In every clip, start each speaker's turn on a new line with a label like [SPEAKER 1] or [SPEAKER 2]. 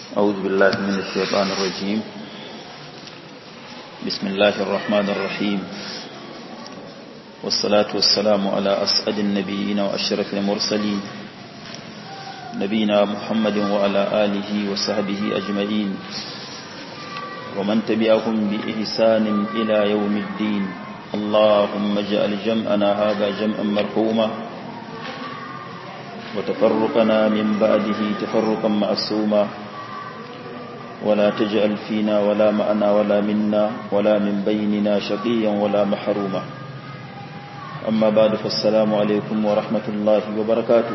[SPEAKER 1] أعوذ بالله من الشيطان الرجيم بسم الله الرحمن الرحيم والصلاة والسلام على أسعد النبيين وأشرف المرسلين نبينا محمد وعلى آله وصحبه أجمعين ومن تبعهم بإحسان إلى يوم الدين اللهم اجعل جمعنا هذا جمعا مرحوما وتفرقنا من بعده تفرقا معصوما ولا تجعل فينا ولا معنا ولا منا ولا من بيننا شقيا ولا محروما أما بعد فالسلام عليكم ورحمة الله وبركاته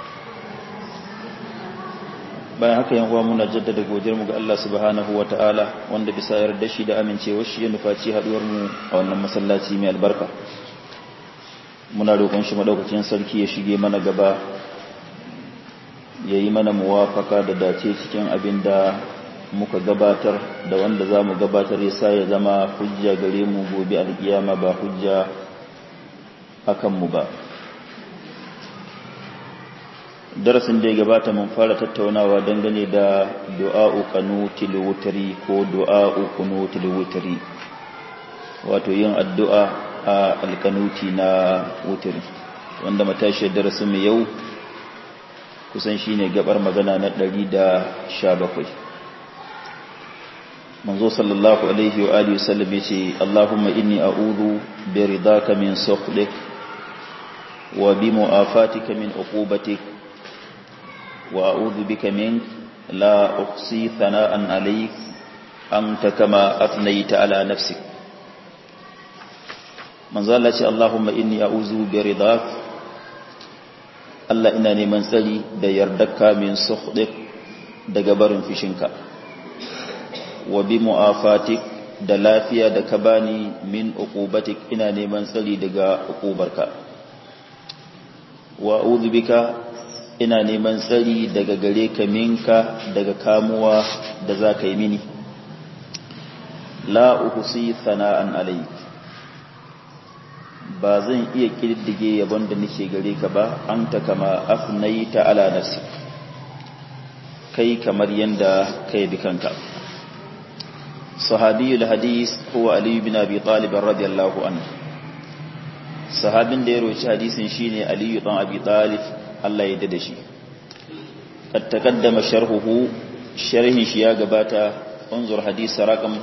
[SPEAKER 1] bayan haka yan uwa muna jaddada godiyar mu ga Allah subhanahu wataala wanda bisa yarda shi da amincewar shi ya nufaci haduwar mu a wannan masallaci mai albarka muna roƙon shi madaukakin sarki ya shige mana gaba yayi mana muwafaka da dace cikin abin da muka gabatar da wanda za mu gabatar ya sa ya zama hujja gare mu gobe alkiyama ba hujja akan mu ba darasin da ya gabata mun fara tattaunawa dangane da du'a'u qanutil wutri ko du'a'u qunutil wutri wato yin addu'a a alkanuti na wutri wanda matashi darasin mu yau kusan shine gabar magana na 117 manzo sallallahu alaihi wa alihi wasallam yace Allahumma inni a'udhu bi ridaka min sukhlik wa bi mu'afatika min uqubatik wa a'udhu bika mink la uhsi thana'an alayk anta kama athnayta ala nafsik manzo Allah ce Allahumma inni a'udhu bi ridak Allah ina neman tsari da yardarka min sukhlik daga barin fishinka wa bi mu'afatik da lafiya da ka bani min uqubatik ina neman tsari daga uqubarka wa a'udhu bika ina neman tsari daga gare ka minka daga kamuwa da za ka yi mini la uhsi sana'an alayk ba zan iya kididdige yabon da nake gare ka ba anta kama afnaita ala nafsi kai kamar yanda kai bi kanka صحابي الحديث هو علي بن أبي طالب رضي الله عنه صحابين da ya roci hadisin shine Ali ibn Abi Talib Allah ya dade shi kad taqaddama sharhuhu sharhin shi ya gabata unzur hadis raqam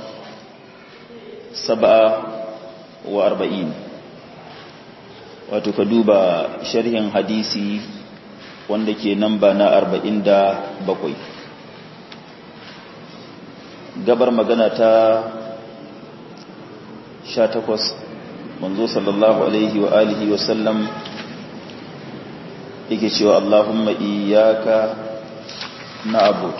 [SPEAKER 1] 47 wato ka duba sharhin hadisi wanda ke namba na 47 gabar magana ta sha takwas manzo sallallahu alaihi wa alihi wa sallam yake cewa Allahumma iyyaka na'bud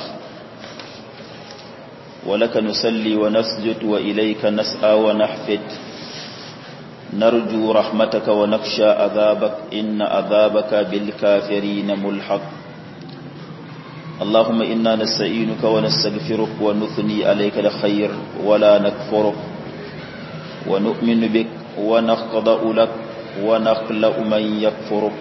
[SPEAKER 1] wa laka nusalli wa nasjud wa ilayka nas'a wa nahfid narju rahmataka wa nakhsha adhabak inna adhabaka bil kafirin mulhaq اللهم إنا نستعينك ونستغفرك ونثني عليك الخير ولا نكفرك ونؤمن بك ونخضع لك ونخلأ من يكفرك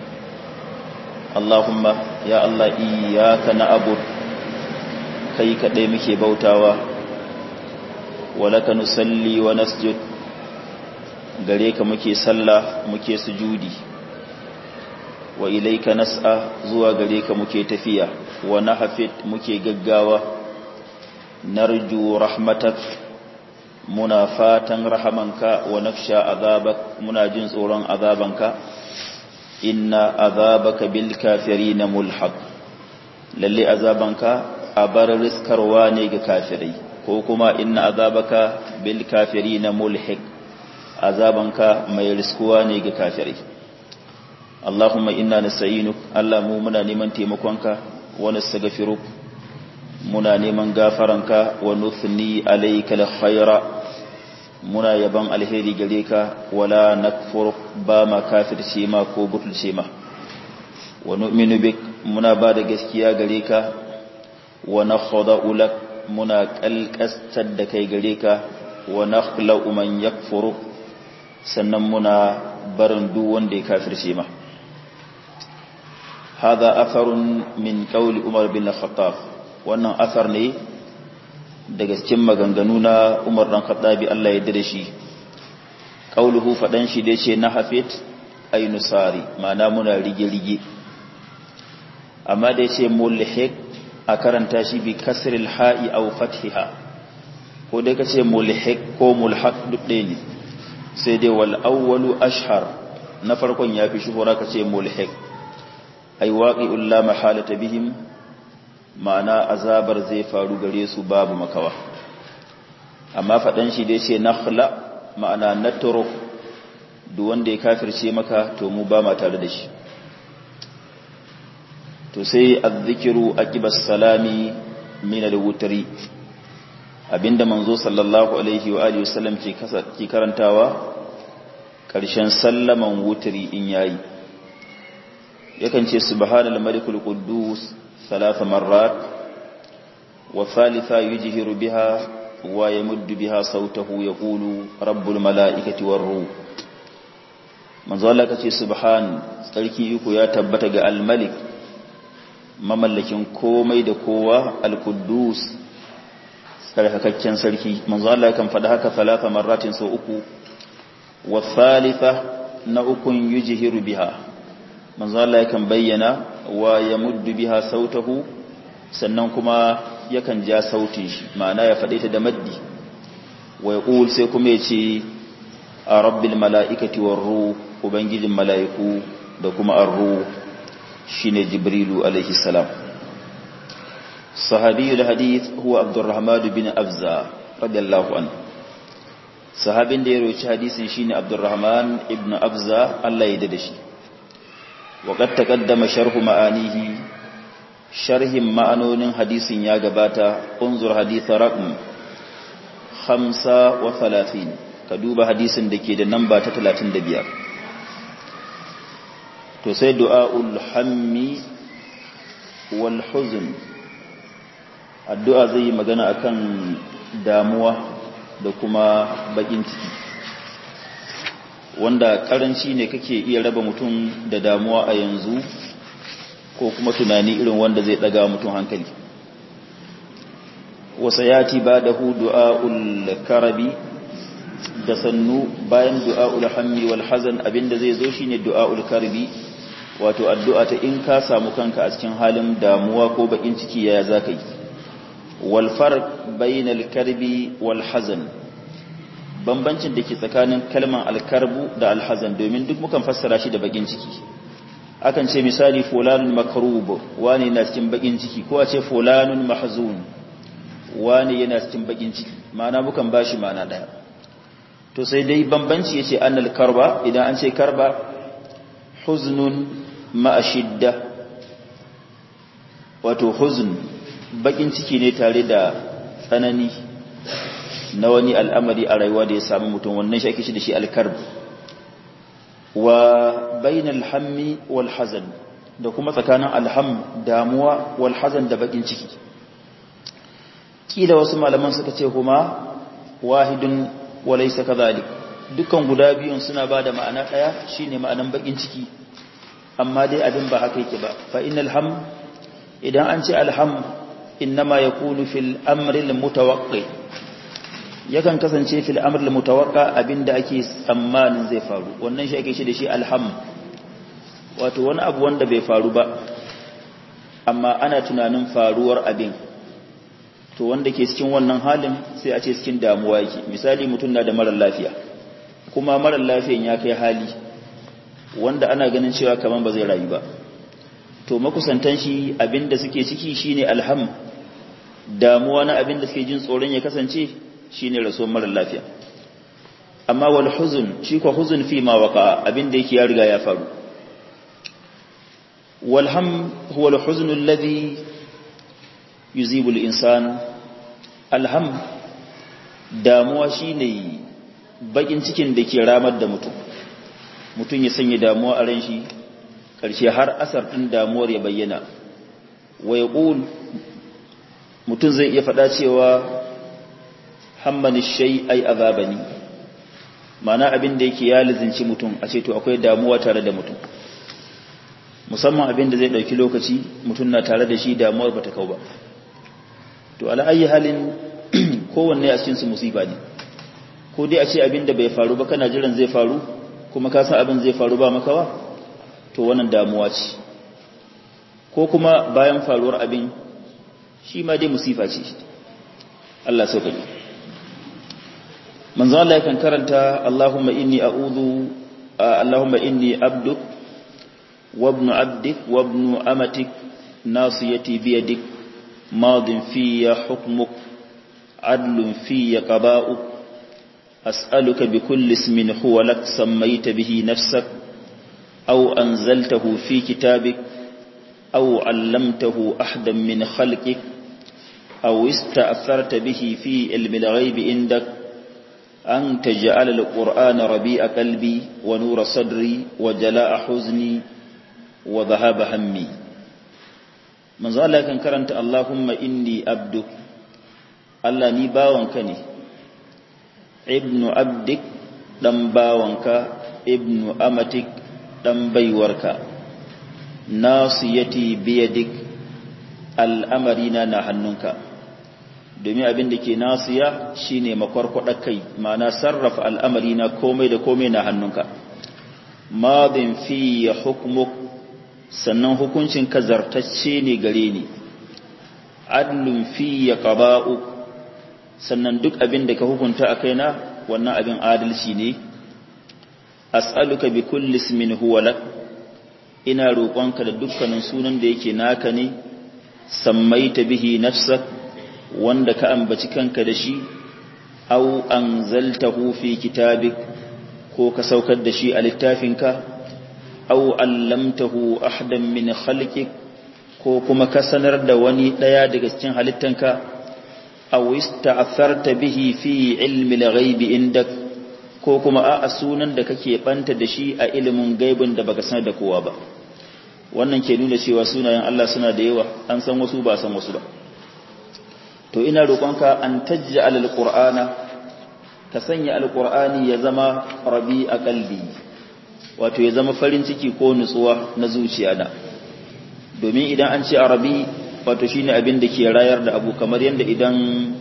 [SPEAKER 1] اللهم يا الله إياك نعبد كي كديمك بوتاوا ولك نصلي ونسجد gare ka muke sallah muke sujudi wa ilaika nas'a zuwa gare ka muke tafiya wa nahfit muke gaggawa narju rahmatak muna fatan rahamanka wa nafsha azabak muna jin tsoron azabanka inna azabaka bil kafirin mulhaq lalle azabanka a bar riskarwa ne ga kafirai ko kuma inna azabaka bil kafirin mulhiq azabanka mai riskuwa ne ga kafirai Allahumma inna nasta'inuk Allah mu muna neman taimakonka wa nastaghfiruk muna neman gafaranka wa nuthni alayka alkhaira muna yaban alheri gare ka wala nakfur ba ma kafirce ma ko butulce ma wa nu'minu bik muna ba da gaskiya gare ka wa nakhda'u lak muna kalkastar da kai gare ka wa nakhla'u man yakfuru sannan muna barin duk wanda ya kafirce ma هذا أثر من قول عمر بن الخطاب wannan asar ne daga cikin maganganu na Umar dan Khattabi Allah ya yarda da shi qauluhu fadan shi da yace na hafit ay nusari ma'ana muna rige rige amma da yace mulhiq a karanta shi bi kasril ha'i aw fathiha ko dai kace mulhiq ko mulhaq duk ɗaya ne sai dai wal awwalu ashhar na farkon yafi shuhura kace mulhiq ay waqi'ul la mahalata bihim ma'ana azabar zai faru gare su babu makawa amma fadan shi dai ce nakhla ma'ana natru duk wanda ya kafirce maka to mu ba ma tare da shi to sai azzikiru aqibas salami min al-wutri abinda manzo sallallahu alaihi wa alihi wasallam ke ke karantawa karshen sallaman wutri in yayi yakan ce subhanal malikul quddus ثلاث مرات والثالثة يجهر بها ويمد بها صوته يقول رب الملائكة والروح manzo Allah kace subhan sarki iko ya tabbata ga al-malik mamallakin komai da kowa al-quddus sarkakakken sarki manzo Allah kan faɗa haka talata marratin sau uku wa thalitha na ukun yujhiru biha manzo Allah yakan bayyana wa yamuddu biha sautahu sannan kuma yakan ja sautin shi ma'ana ya faɗe ta da maddi wa yaqul sai kuma yace a rabbil mala'ikati war ruh ubangijin mala'iku da kuma ar-ruh shine jibrilu alaihi salam sahabiyul hadith huwa abdurrahman bin abza radiyallahu anhu sahabin da ya roci hadisin shine abdurrahman ibn abza Allah ya dade shi وقد تقدم شرح معانيه شرح معنون حديث يا غباتا انظر حديث رقم 35 كدوب حديث دake da namba ta 35 to sai du'aul hammi wal huzn addu'a zai yi magana akan damuwa da kuma bakin ciki wanda karanci ne kake iya raba mutum da damuwa a yanzu ko kuma tunani irin wanda zai daga mutum hankali wasa yati ba da hu du'a'ul karabi da sannu bayan du'a'ul hammi wal hazan abinda zai zo shine du'a'ul karbi wato addu'a ta in ka samu kanka a cikin halin damuwa ko bakin ciki yaya zaka yi wal farq bainal karbi wal hazan bambancin da ke tsakanin kalman alkarbu da alhazan domin duk mukan fassara shi da bakin ciki akan ce misali fulanun makarub wani yana cikin bakin ciki ko a ce fulanun mahzun wani yana cikin bakin ciki ma'ana mukan bashi ma'ana daya to sai dai bambanci yace annal karba idan an ce karba huznun ma'a shidda wato huzn bakin ciki ne tare da tsanani na wani al'amari a rayuwa da ya sami mutum wannan shi ake shi da shi alkarb wa bainal hammi wal hazan da kuma tsakanin alham damuwa wal hazan da bakin ciki kila wasu malaman suka ce kuma wahidun walaysa kadhalik dukkan guda biyun suna bada ma'ana daya shine ma'anan bakin ciki amma dai abin ba haka yake ba fa innal ham idan an ce alham innama yakunu fil amri al mutawaqqi yakan kasance fil amr al mutawaqqa abinda ake tsammanin zai faru wannan shi ake shi da shi alham wato wani abu wanda bai faru ba amma ana tunanin faruwar abin to wanda ke cikin wannan halin sai a ce cikin damuwa yake misali mutum na da marar lafiya kuma marar lafiyan ya kai hali wanda ana ganin cewa kaman ba zai rayu ba to makusantan shi abinda suke ciki shine alham damuwa na abinda suke jin tsoron ya kasance shine rasuwar marar lafiya amma wal huzun shi ko huzun fi ma waqa abinda yake ya riga ya faru wal ham huwa al huzn alladhi yuzibu al insan alham damuwa shine bakin cikin da ke ramar da mutum mutum ya sanya damuwa a ran shi ƙarshe har asar ɗin damuwar ya bayyana wa ya mutum zai iya faɗa cewa hammani shai ai azabani mana abin da yake ya lizinci mutum a ce to akwai damuwa tare da mutum musamman abin da zai ɗauki lokaci mutum na tare da shi damuwar ba ta kau ba to ala ayi halin kowanne a cikin su musiba ne ko dai a ce abin da bai faru ba kana jiran zai faru kuma ka san abin zai faru ba makawa to wannan damuwa ce ko kuma bayan faruwar abin shi ma dai musifa ce Allah sauƙaƙe manzo Allah yakan karanta Allahumma inni a'udhu Allahumma inni abduk wa ibn abdik wa ibn amatik nasiyati bi yadik madin fiyya hukmuk adlun fiyya qada'uk أسألك بكل اسم هو لك سميت به نفسك أو أنزلته في كتابك أو علمته أحدا من خلقك أو استأثرت به في علم الغيب عندك أن تجعل القرآن ربيع قلبي ونور صدري وجلاء حزني وذهاب همي من ذلك كان كرنت اللهم إني أبدك الله ني باوانك ibnu abdik dan bawanka ibnu amatik dan baiwarka nasiyati biyadik al'amarina na hannunka domin abin da ke nasiya shine makwarkwada kai ma'ana sarrafa al'amarina komai da komai na hannunka madin fi ya hukmuk sannan hukuncin ka zartacce ne gare ni adlun fi ya qaba'uk sannan duk abin da ka hukunta a kaina wannan abin adalci ne as'aluka bi kulli ismin huwa lak ina roƙonka da dukkanin sunan da yake naka ne sammaita bihi nafsak wanda ka ambaci kanka da shi aw anzaltahu fi kitabik ko ka saukar da shi a littafinka aw allamtahu ahadan min khalqik ko kuma ka sanar da wani daya daga cikin halittanka aw ista'tharta bihi fi ilmi al-ghaibi indak ko kuma a sunan da kake banta da shi a ilimin gaibin da baka sanar da kowa ba wannan ke nuna cewa sunayen Allah suna da yawa an san wasu ba san wasu ba to ina roƙonka an taj'al al-qur'ana ka sanya al-qur'ani ya zama rabi a qalbi wato ya zama farin ciki ko nutsuwa na zuciya na domin idan an ce arabi wato shine abin da ke rayar da abu kamar yadda idan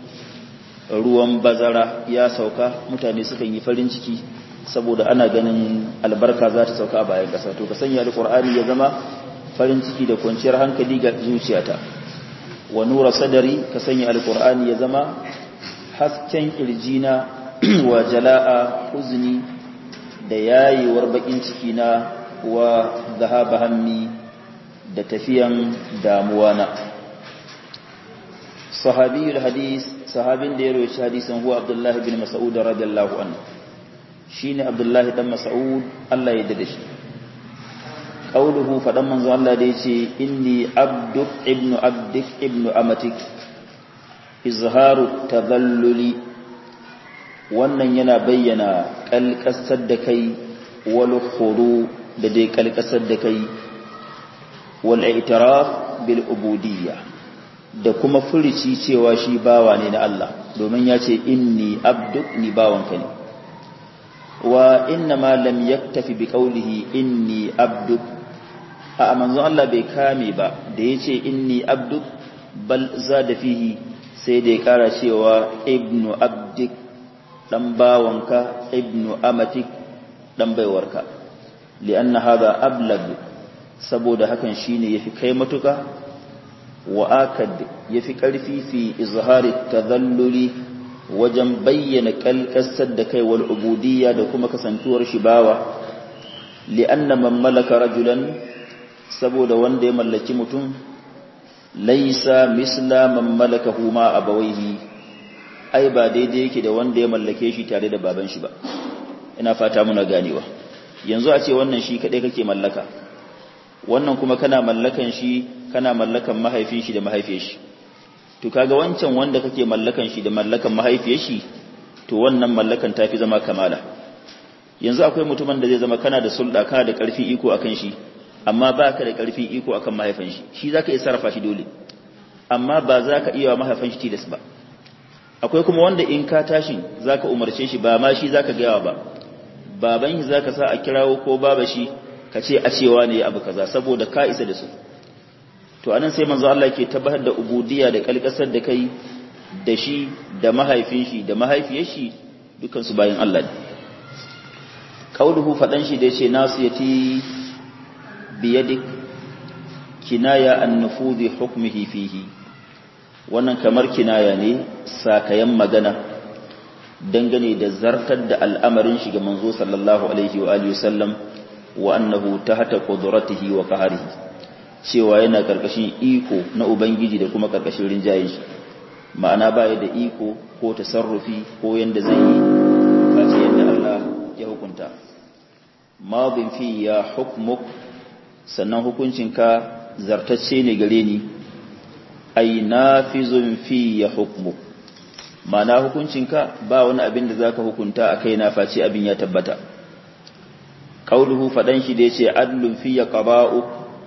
[SPEAKER 1] ruwan bazara ya sauka mutane sukan yi farin ciki saboda ana ganin albarka za ta sauka a bayan ƙasa to ka sanya alƙur'ani ya zama farin ciki da kwanciyar hankali ga zuciyata wa nura sadari ka sanya alƙur'ani ya zama hasken ƙirjina wa jala'a uzni da yayewar bakin ciki na wa zahaba hammi da tafiyan damuwa na sahabiyul hadis sahabin da ya roci hadisin huwa abdullah bin mas'ud radiyallahu anhu shine abdullah dan mas'ud Allah ya dade shi qauluhu fadan manzo Allah da yace inni abduk ibnu abdik ibnu amatik izharu tadalluli wannan yana bayyana kalkasar da kai wal khudu da dai kalkasar da kai wal i'tiraf bil ubudiyya da kuma furici cewa shi bawa ne na Allah domin ya ce inni abduk ni bawanka ne wa inna ma lam yaktafi bi qawlihi inni abduk a manzon Allah bai kame ba da yace inni abduk bal zada fihi sai da ya kara cewa ibnu abdik dan bawanka ibnu amatik dan baiwarka li'anna hadha ablag saboda hakan shine yafi kai matuka wa akad yafi karfi fi izhari tadhalluli wajen bayyana kalkasar da kai wal ubudiyya da kuma kasantuwar shi bawa li'anna man malaka rajulan saboda wanda ya mallaki mutum laisa misla man malakahu ma abawaihi ai ba daidai yake da wanda ya mallake shi tare da baban shi ba ina fata muna ganewa yanzu a ce wannan shi kadai kake mallaka wannan kuma kana mallakan shi kana mallakan mahaifin shi da mahaifiyar shi to kaga wancan wanda kake mallakan shi da mallakan mahaifiyar shi to wannan mallakan tafi zama kamala yanzu akwai mutumin da zai zama kana da sulda kana da karfi iko akan shi amma baka da karfi iko akan mahaifin shi shi zaka iya sarrafa shi dole amma ba zaka iya wa mahaifin shi tilas ba akwai kuma wanda in ka tashin zaka umarce shi ba ma shi zaka ga ba baban shi zaka sa a kirawo ko baba shi ka ce a cewa ne abu kaza saboda ka isa da su to anan sai manzo Allah ke tabbatar da ubudiyya da kalkasar da kai da shi da mahaifin shi da mahaifiyar shi dukan su bayin Allah ne qauluhu fadan shi da yace nasiyati biyadik kinaya an nufudhi hukmihi fihi wannan kamar kinaya ne sakayan magana dangane da zartar da al'amarin shi ga manzo sallallahu alaihi wa alihi wasallam wa annahu tahta qudratihi wa qahrihi cewa yana karkashin iko na ubangiji da kuma karkashin rinjayen shi ma'ana baya da iko ko tasarrufi ko yanda zai yi face yanda Allah ya hukunta madin fi ya hukmuk sannan hukuncinka zartacce ne gare ni ai nafizun fi ya hukmuk ma'ana hukuncinka ba wani abin da zaka hukunta a kaina face abin ya tabbata qauluhu fadan shi da yace adlun fi ya qaba'u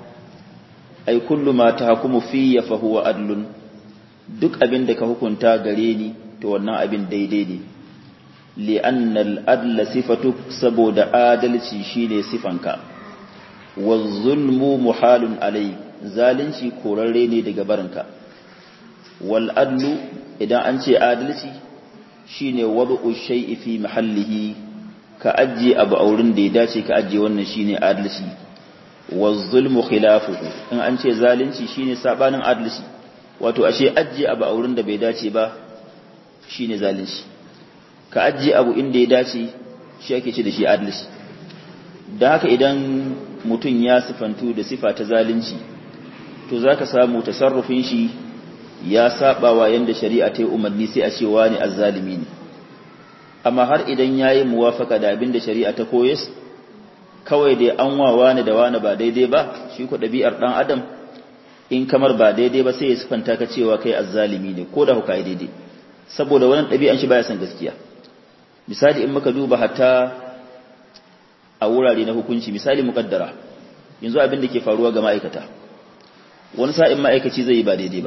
[SPEAKER 1] ai kullu ma tahkumu fi fa huwa adlun duk abin da ka hukunta gare ni to wannan abin daidai ne li anna al adla sifatu saboda adalci shine sifanka wa zulmu muhalun alai zalunci korarre ne daga barinka wal adlu idan an ce adalci shine wad'u shay'i fi mahallihi ka ajiye abu a wurin da ya dace ka ajiye wannan shine adalci waz-zulmu khilafuhu in an ce zalunci shine sabanin adalci wato ashe ajiye abu a wurin da bai dace ba shine zalunci ka ajiye abu inda ya dace shi ake ce da shi adalci da haka idan mutum ya sifantu da sifa ta zalunci to zaka samu tasarrufin shi ya saba wa yanda shari'a ta yi umarni sai a ce wani azzalimi ne amma har idan yayi muwafaka da abin da shari'a ta koyes kawai dai an wa wani da wani ba daidai ba shi ko ɗabi'ar ɗan adam in kamar ba daidai ba sai ya sifanta ka cewa kai azzalimi ne ko da hukai daidai saboda wannan ɗabi'an shi baya son gaskiya misali in muka duba hatta a wurare na hukunci misali muƙaddara yanzu abin da ke faruwa ga ma'aikata wani sa'in ma'aikaci zai yi ba daidai ba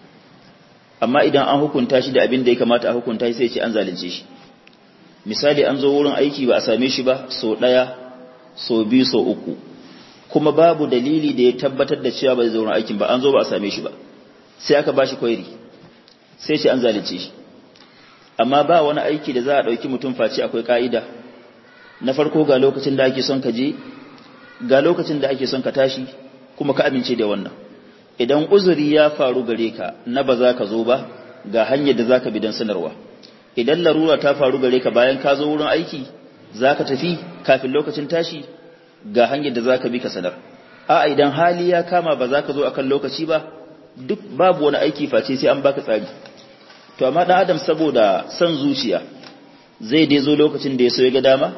[SPEAKER 1] amma idan an hukunta shi da abin da ya kamata a hukunta shi sai ce an zalunce shi misali an zo wurin aiki ba a same shi ba so ɗaya so biyu so uku kuma babu dalili da ya tabbatar da cewa ba zai wurin aikin ba an zo ba a same shi ba sai aka ba shi kwairi sai ce an zalunce shi amma ba wani aiki da za a ɗauki mutum face akwai ka'ida na farko ga lokacin da ake son ka je ga lokacin da ake son ka tashi kuma ka amince da wannan idan uzuri ya faru gare ka na ba za ka zo ba ga hanyar da za ka bi don sanarwa idan larura ta faru gare ka bayan ka zo wurin aiki za ka tafi kafin lokacin tashi ga hanyar da za ka bi ka sanar a idan hali ya kama ba za ka zo akan lokaci ba duk babu wani aiki face sai an baka tsari to amma dan adam saboda son zuciya zai dai zo lokacin da ya so ya ga dama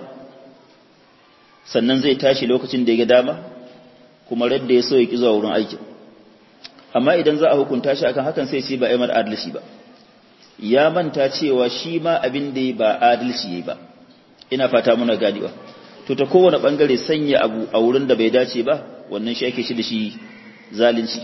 [SPEAKER 1] sannan zai tashi lokacin da ya ga dama kuma radda ya so ya ki zuwa wurin aikin amma idan za a hukunta shi akan hakan sai ce ba aimar adalci ba ya manta cewa shi ma abin da ba adalci yayi ba ina fata muna gadiwa to ta kowane bangare sanya abu a wurin da bai dace ba wannan shi ake shi da shi zalunci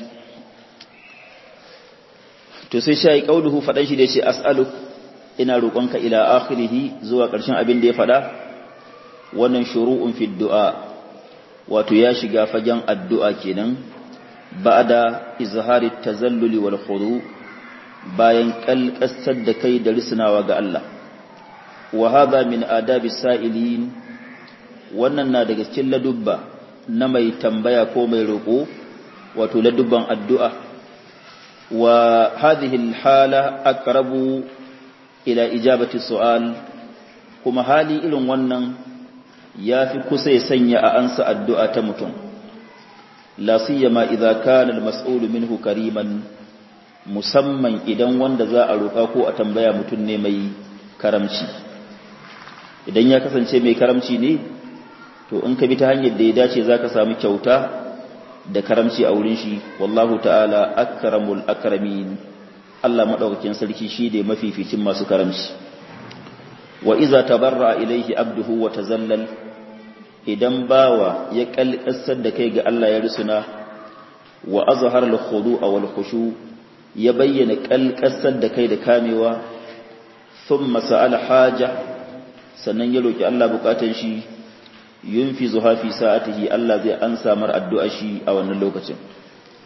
[SPEAKER 1] to sai shi kauluhu fadan shi da yace as'alu ina roƙonka ila akhirih zuwa ƙarshen abin da ya fada wannan shuru'un fi du'a wato ya shiga fagen addu'a kenan ba'da izhari tazalluli wal khudu bayan kalkasar da kai da risnawa ga Allah wa hadha min adabi sa'ilin wannan na daga cikin ladubba na mai tambaya ko mai roƙo wato ladubban addu'a wa hadhihi alhala aqrabu ila ijabati su'al kuma hali irin wannan yafi kusa ya sanya a ansa addu'a ta mutum la siyama idza kana al-mas'ulu minhu kariman musamman idan wanda za a roƙa ko a tambaya mutum ne mai karamci idan ya kasance mai karamci ne to in ka bi ta hanyar da ya dace zaka samu kyauta da karamci a wurin shi wallahu ta'ala akramul akramin Allah madaukakin sarki shi da mafificin masu karamci wa iza tabarra ilaihi abduhu wa tazallal idan bawa ya kalkasar da kai ga Allah ya risuna wa azhar al-khudu'a wal khushu ya bayyana kalkasar da kai da kamewa thumma sa'ala haja sannan ya roki Allah bukatun shi yunfizu fi sa'atihi Allah zai ansa mar addu'a shi a wannan lokacin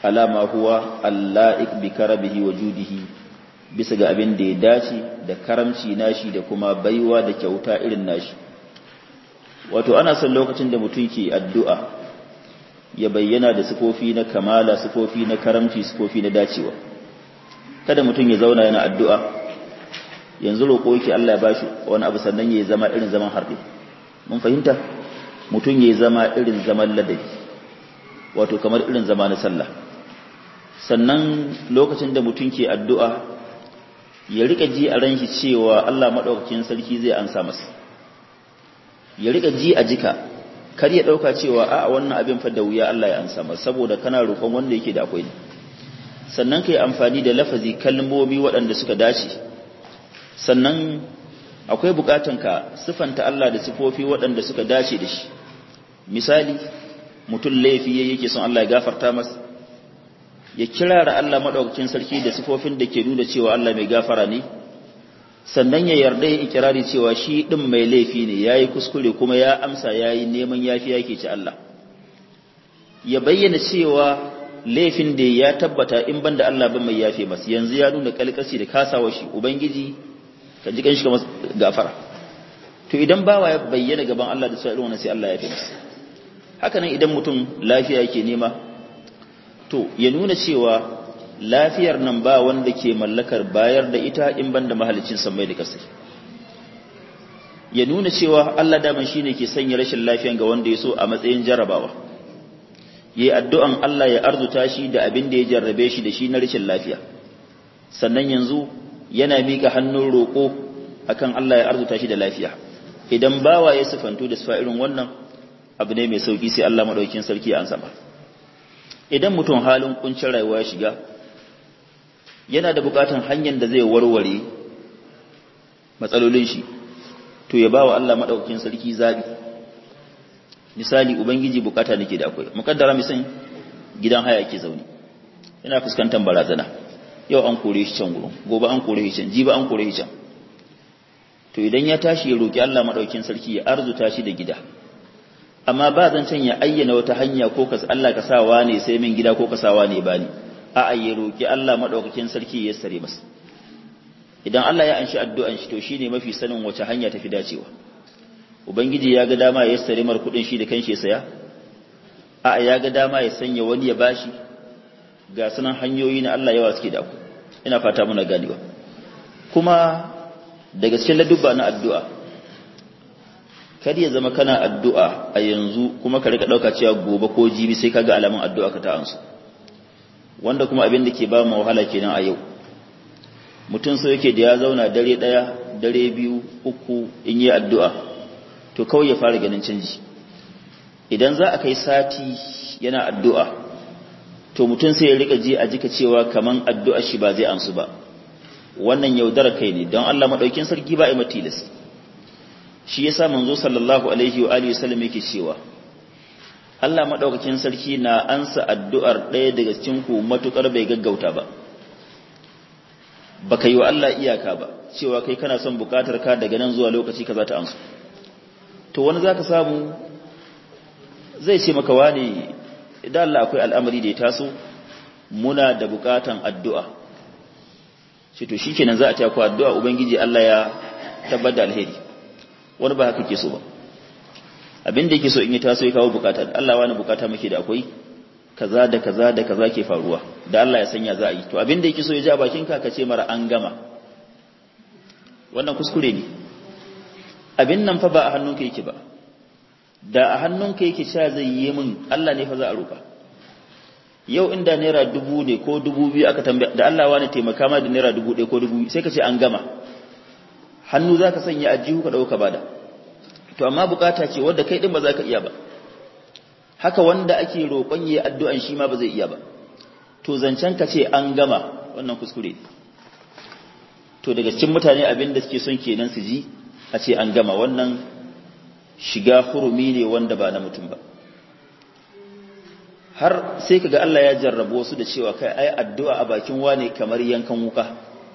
[SPEAKER 1] alama huwa allaik bi karabihi wa judihi bisa ga abin da ya dace da karamci nashi da kuma baiwa da kyauta irin nashi wato ana son lokacin da mutum ke addu'a ya bayyana da sifofi na kamala sifofi na karamci sifofi na dacewa kada mutum ya zauna yana addu'a yanzu roƙo yake Allah ya bashi wani abu sannan ya zama irin zaman harbe mun fahimta mutum ya zama irin zaman ladabi wato kamar irin zama na sallah sannan lokacin da mutum ke addu'a ya rika ji a ranshi cewa Allah maɗaukakin sarki zai ansa masa ya rika ji a jika kar ya ɗauka cewa a wannan abin fa da wuya Allah ya ansa masa saboda kana roƙon wanda yake da akwai ne sannan ka yi amfani da lafazi kalmomi waɗanda suka dace sannan akwai buƙatan ka sifanta Allah da sifofi waɗanda suka dace da shi misali mutum laifi yake son Allah ya gafarta masa ya kirara Allah madaukakin sarki da sifofin da ke nuna cewa Allah mai gafara ne sannan ya yarda ya ikirari cewa shi din mai laifi ne yayi kuskure kuma ya amsa yayi neman yafiya yake ci Allah ya bayyana cewa laifin da ya tabbata in banda Allah ba mai yafe masa yanzu ya nuna kalkasi da kasawa shi ubangiji ka ji kanshi kamar gafara to idan bawa ya bayyana gaban Allah da sai wannan sai Allah ya yafe masa haka nan idan mutum lafiya yake nema to ya nuna cewa lafiyar nan ba wanda ke mallakar bayar da ita in banda mahalicin sammai da kasai ya nuna cewa Allah daman shine ke sanya rashin lafiyan ga wanda ya so a matsayin jarabawa yayi addu'an Allah ya arzuta shi da abin da ya jarrabe shi da shi na rashin lafiya sannan yanzu yana mika hannun roƙo akan Allah ya arzuta shi da lafiya idan bawa ya sifantu da sifa irin wannan abu ne mai sauki sai Allah madaukakin sarki ya ansa ba idan mutum halin kuncin rayuwa ya shiga yana da bukatan hanyar da zai warware matsalolin shi to ya bawa Allah madaukakin sarki zabi misali ubangiji bukata nake da akwai mukaddara misan gidan haya yake zaune yana fuskantar barazana yau an kore shi can gurin gobe an kore shi can jiba an kore shi can to idan ya tashi ya roki Allah madaukakin sarki ya arzuta shi da gida amma ba zan can ya ayyana wata hanya ko ka Allah ka sawa ne sai min gida ko ka sawa ne bani a a ya roki Allah madaukakin sarki ya sare masa idan Allah ya anshi addu'an shi to shine mafi sanin wace hanya tafi dacewa ubangiji ya ga dama ya sare mar kudin shi da kanshi ya saya a a ya ga dama ya sanya wani ya bashi ga sunan hanyoyi na Allah yawa suke da ku ina fata muna ganewa kuma daga cikin ladubba na addu'a kada ya zama kana addu'a a yanzu kuma ka rika dauka cewa gobe ko jibi sai kaga alamun addu'a ka ta ansu wanda kuma abin da ke ba mu wahala kenan a yau mutum so yake da ya zauna dare daya dare biyu uku in yi addu'a to kawai ya fara ganin canji idan za a kai sati yana addu'a to mutum sai ya rika ji a jika cewa kaman addu'a shi ba zai ansu ba wannan yaudara kai ne don Allah madaukin sarki ba a matilas shi yasa manzo sallallahu alaihi wa alihi wasallam yake cewa Allah madaukakin sarki na ansa addu'ar ɗaya daga cikin ku matukar bai gaggauta ba baka yi wa Allah iyaka ba cewa kai kana son bukatar ka daga nan zuwa lokaci kaza ta ansu to wani zaka samu zai ce maka wani idan Allah akwai al'amari da ya taso muna da bukatan addu'a shi to shikenan za a ta ku addu'a ubangiji Allah ya tabbata alheri wani ba haka ke so ba abin da yake so in yi taso ya kawo bukata Allah wani bukata muke da akwai kaza da kaza da kaza ke faruwa da Allah ya sanya za a yi to abin da yake so ya ji a bakin ka ka ce mara an gama wannan kuskure ne abin nan fa ba a hannunka yake ba da a hannunka yake sha zai yi min Allah ne fa za a roka yau inda naira dubu ne ko dubu biyu aka tambaya da Allah wani taimaka ma da naira dubu ɗaya ko dubu sai ka ce an gama hannu za ka sanya a jihu ka ɗauka bada to amma bukata ce wadda kai ɗin ba za ka iya ba haka wanda ake roƙon yi addu'an shi ma ba zai iya ba to zancen ka ce an gama wannan kuskure to daga cikin mutane abin da suke son kenan su ji a ce an gama wannan shiga hurumi ne wanda ba na mutum ba har sai kaga Allah ya jarrabo su da cewa kai ai addu'a a bakin wane kamar yankan wuka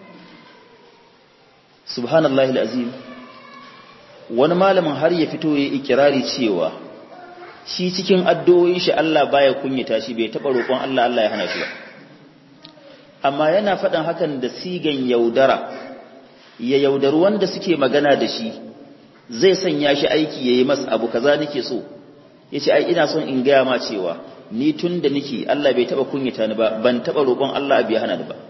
[SPEAKER 1] subhanallahi alazim wani malamin har ya fito yayi ikirari cewa shi cikin addu'o'in shi Allah baya kunyata shi bai taba roƙon Allah Allah ya hana shi ba amma yana faɗin hakan da sigan yaudara ya yaudaru wanda suke magana da shi zai sanya shi aiki yayi masa abu kaza nake so yace ai ina son in gaya ma cewa ni tun da nake Allah bai taba kunyata ni ba ban taba roƙon Allah bai hana ni ba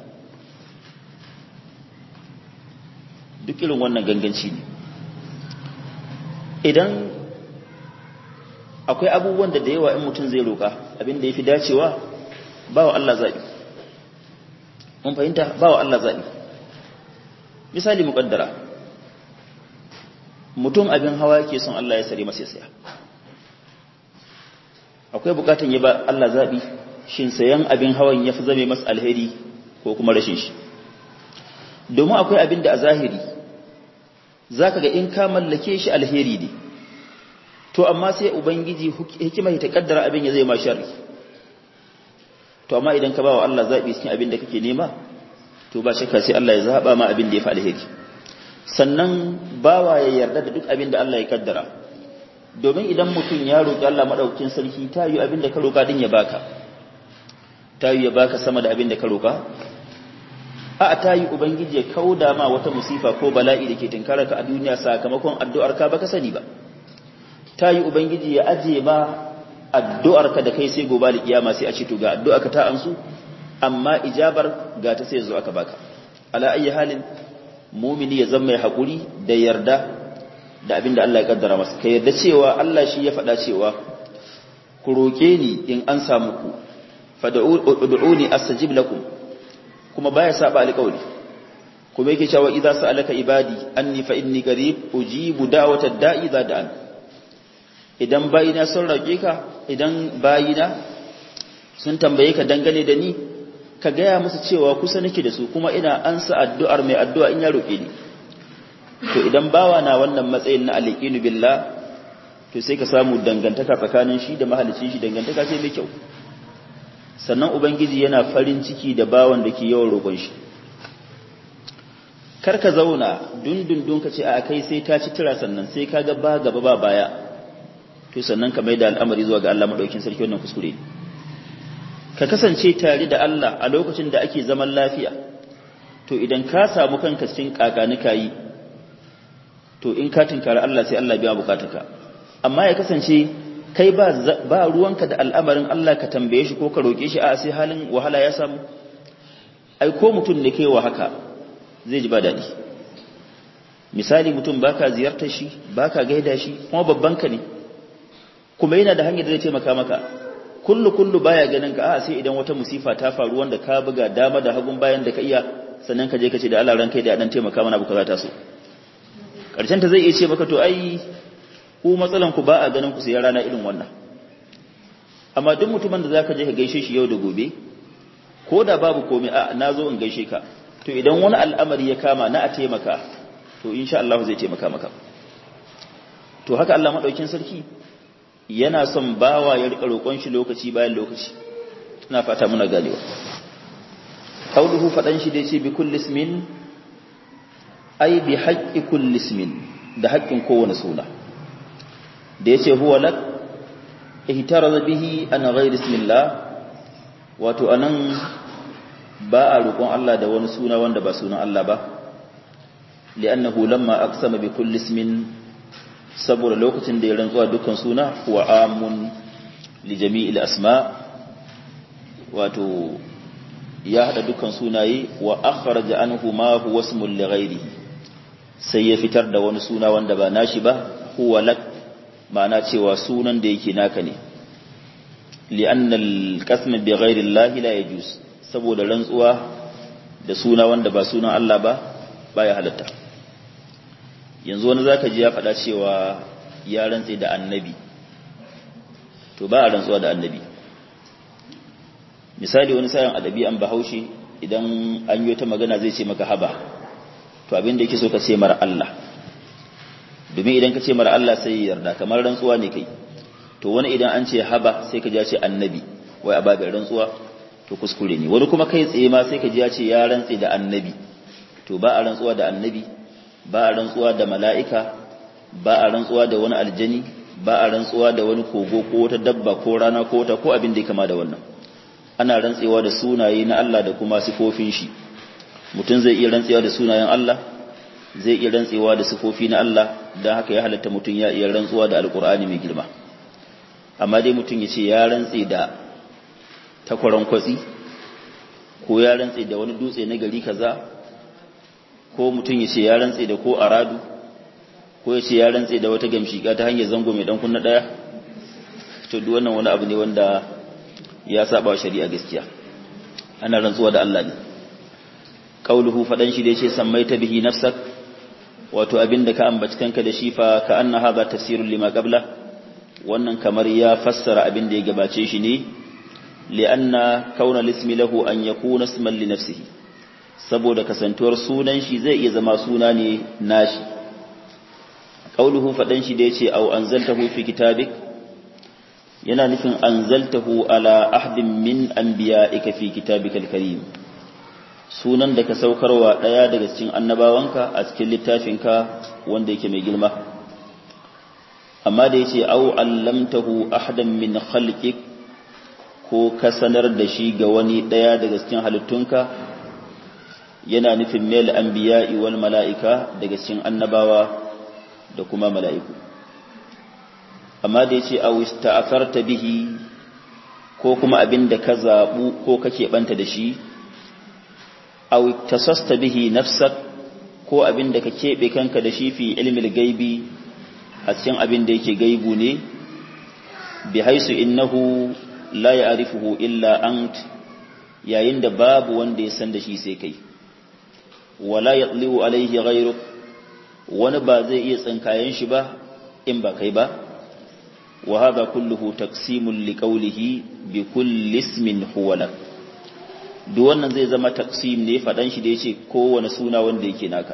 [SPEAKER 1] duk irin wannan ganganci ne idan akwai abubuwan da da yawa in mutum zai roƙa abin da yafi dacewa ba wa Allah zaɓi mun fahimta ba wa Allah zaɓi misali muƙaddara mutum abin hawa yake son Allah ya sare masa saya akwai bukatan ya ba Allah zaɓi shin sayan abin hawan ya fi zame masa alheri ko kuma rashin shi domin akwai abin da a zahiri za ka ga in ka mallake shi alheri ne to amma sai ubangiji hikima ta kaddara abin ya zai ma sharri to amma idan ka ba wa Allah zaɓi cikin abin da kake nema to ba shakka sai Allah ya zaɓa ma abin da ya fi alheri sannan bawa ya yarda da duk abin da Allah ya kaddara domin idan mutum ya roƙi Allah maɗaukin sarki ta yi abin da ka roƙa din ya baka ta yi ya baka sama da abin da ka roƙa a ta yi ubangiji ya kauda ma wata musifa ko bala'i da ke tinkara ka a duniya sakamakon addu'ar ka baka sani ba ta yi ubangiji ya aje ma addu'ar ka da kai sai gobe da kiyama sai a ce to ga addu'ar ka ta amsu amma ijabar ga ta sai zo aka baka ala ayyi halin mumini ya zama mai haƙuri da yarda da abin da Allah ya kaddara masa ka yarda cewa Allah shi ya faɗa cewa ku roƙe ni in an samu ku fad'uni astajib lakum kuma baya saba alƙawari kuma yake cewa idza sa'alaka ibadi anni fa inni qarib ujibu da'wata da'i idza da'an idan bayina sun roƙe ka idan bayina sun tambaye ka dangane da ni ka gaya musu cewa kusa nake da su kuma ina ansa addu'ar mai addu'a in ya roƙe ni to idan bawa na wannan matsayin na aliqinu billah to sai ka samu dangantaka tsakanin shi da mahalicin shi dangantaka sai mai kyau sannan ubangiji yana farin ciki da bawan da ke yawan roƙon shi kar ka zauna dundundun ka ce a kai sai ta ci tira sannan sai ka ga ba gaba ba baya to sannan ka mai da al'amari zuwa ga Allah madaukin sarki wannan kuskure ka kasance tare da Allah a lokacin da ake zaman lafiya to idan ka samu kanka cikin kakanika yi to in ka tinkari Allah sai Allah biya bukatarka amma ya kasance kai ba ba ruwanka da al'amarin Allah ka tambaye shi ko ka roke shi a sai halin wahala ya samu ai ko mutum ne kai wa haka zai ji ba dadi misali mutum baka ziyartar shi baka gaida shi kuma babban ka ne kuma yana da hanyar da zai taimaka maka kullu kullu baya ganin ka a sai idan wata musifa ta faru wanda ka buga dama da hagun bayan da ka iya sannan ka je ka ce da Allah ran kai da dan taimaka mana buka za ta so karshen ta zai iya ce maka to ai ku matsalan ku ba a ganin ku sai rana irin wannan amma duk mutumin da zaka je ka gaishe shi yau da gobe ko da babu komai a nazo in gaishe ka to idan wani al'amari ya kama na a taimaka to insha Allah zai taimaka maka to haka Allah madaukin sarki yana son bawa ya rika roƙon shi lokaci bayan lokaci ina fata muna ganewa qauluhu fadan shi da yace bi kulli ismin ai bi haqqi kulli ismin da haƙƙin kowane suna da yace huwa lak ihtaraza bihi an ghayri ismillah wato anan ba a roƙon Allah da wani suna wanda ba sunan Allah ba li'annahu lamma aqsama bi kulli ismin saboda lokacin da ya rantsuwa dukkan suna huwa amun li jami'il asma wato ya hada dukkan sunaye wa akhraja anhu ma huwa ismun li ghairihi sai ya fitar da wani suna wanda ba nashi ba huwa lak ma'ana cewa sunan da yake naka ne li'anna al-qasm bi ghairi Allah la yajuz saboda rantsuwa da suna wanda ba sunan Allah ba baya halatta yanzu wani zaka ji ya faɗa cewa ya rantse da annabi to ba a rantsuwa da annabi misali wani sayan adabi an bahaushe idan an yi ta magana zai ce maka haba to abin da yake so ka ce mara Allah domin idan ka ce mara Allah sai ya yarda kamar rantsuwa ne kai to wani idan an ce haba sai ka ji ya ce annabi wai a babin rantsuwa to kuskure ne wani kuma kai tsaye ma sai ka ji ya ce ya rantse da annabi to ba a rantsuwa da annabi ba a rantsuwa da mala'ika ba a rantsuwa da wani aljani ba a rantsuwa da wani kogo ko wata dabba ko rana ko wata ko abin da ya kama da wannan ana rantsewa da sunaye na Allah da kuma sifofin shi mutum zai iya rantsewa da sunayen Allah zai iya rantsewa da sifofi na Allah don haka ya halatta mutum ya iya rantsuwa da alkur'ani mai girma amma dai mutum ya ce ya rantse da takwaron kwatsi ko ya rantse da wani dutse na gari kaza ko mutum ya ce ya rantse da ko aradu ko ya ce ya rantse da wata gamshika ta hanyar zango mai dan kunna daya to duk wannan wani abu ne wanda ya saba shari'a gaskiya ana rantsuwa da Allah ne qauluhu fadan shi da yace sammaita bihi nafsak wato abinda ka ambaci kanka da shi fa ka anna hadha tafsirun lima qabla wannan kamar ya fassara abinda ya gabace shi ne li'anna kauna lismi lahu an yakuna isman li nafsihi saboda kasantuwar sunan shi zai iya zama suna ne nashi qauluhu fadan shi da yace au anzaltahu fi kitabik yana nufin anzaltahu ala ahdin min anbiya'ika fi kitabikal karim sunan da ka saukarwa daya daga cikin annabawanka a cikin littafinka wanda yake mai girma amma da yace au allamtahu ahdan min khalqik ko ka sanar da shi ga wani daya daga cikin halittunka yana nufin mil anbiya'i wal mala'ika daga cikin annabawa da kuma mala'iku amma da yace aw ista'farta bihi ko kuma abinda ka zabu ko kake banta da shi aw tasasta bihi nafsak ko abinda ka kebe kanka da shi fi ilmil gaibi a cikin abinda yake gaibu ne bi haisu innahu la ya'rifuhu illa ant yayin da babu wanda ya san da shi sai kai wala yatliu alaihi ghayruk wani ba zai iya tsinkayen shi ba in ba kai ba wa hadha kulluhu taqsimul liqawlihi bi kulli ismin huwa lak duk wannan zai zama taqsim ne fadan shi da yace kowane suna wanda yake naka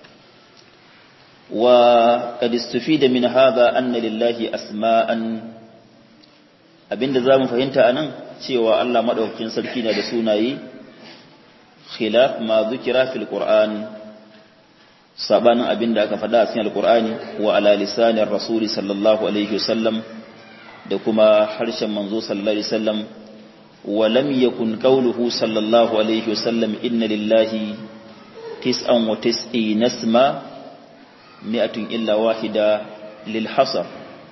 [SPEAKER 1] wa qad istufida min hadha anna lillahi asma'an abinda zamu fahimta anan cewa Allah madaukakin sarki na da sunaye khilaf ma dhukira fil qur'an sabanin abin da aka faɗa a cikin alkur'ani wa ala lisanin rasuli sallallahu alaihi wasallam da kuma harshen manzo sallallahu alaihi wasallam wa lam yakun qawluhu sallallahu alaihi wasallam inna lillahi tis'an wa tis'ina isma mi'atun illa wahida lil hasar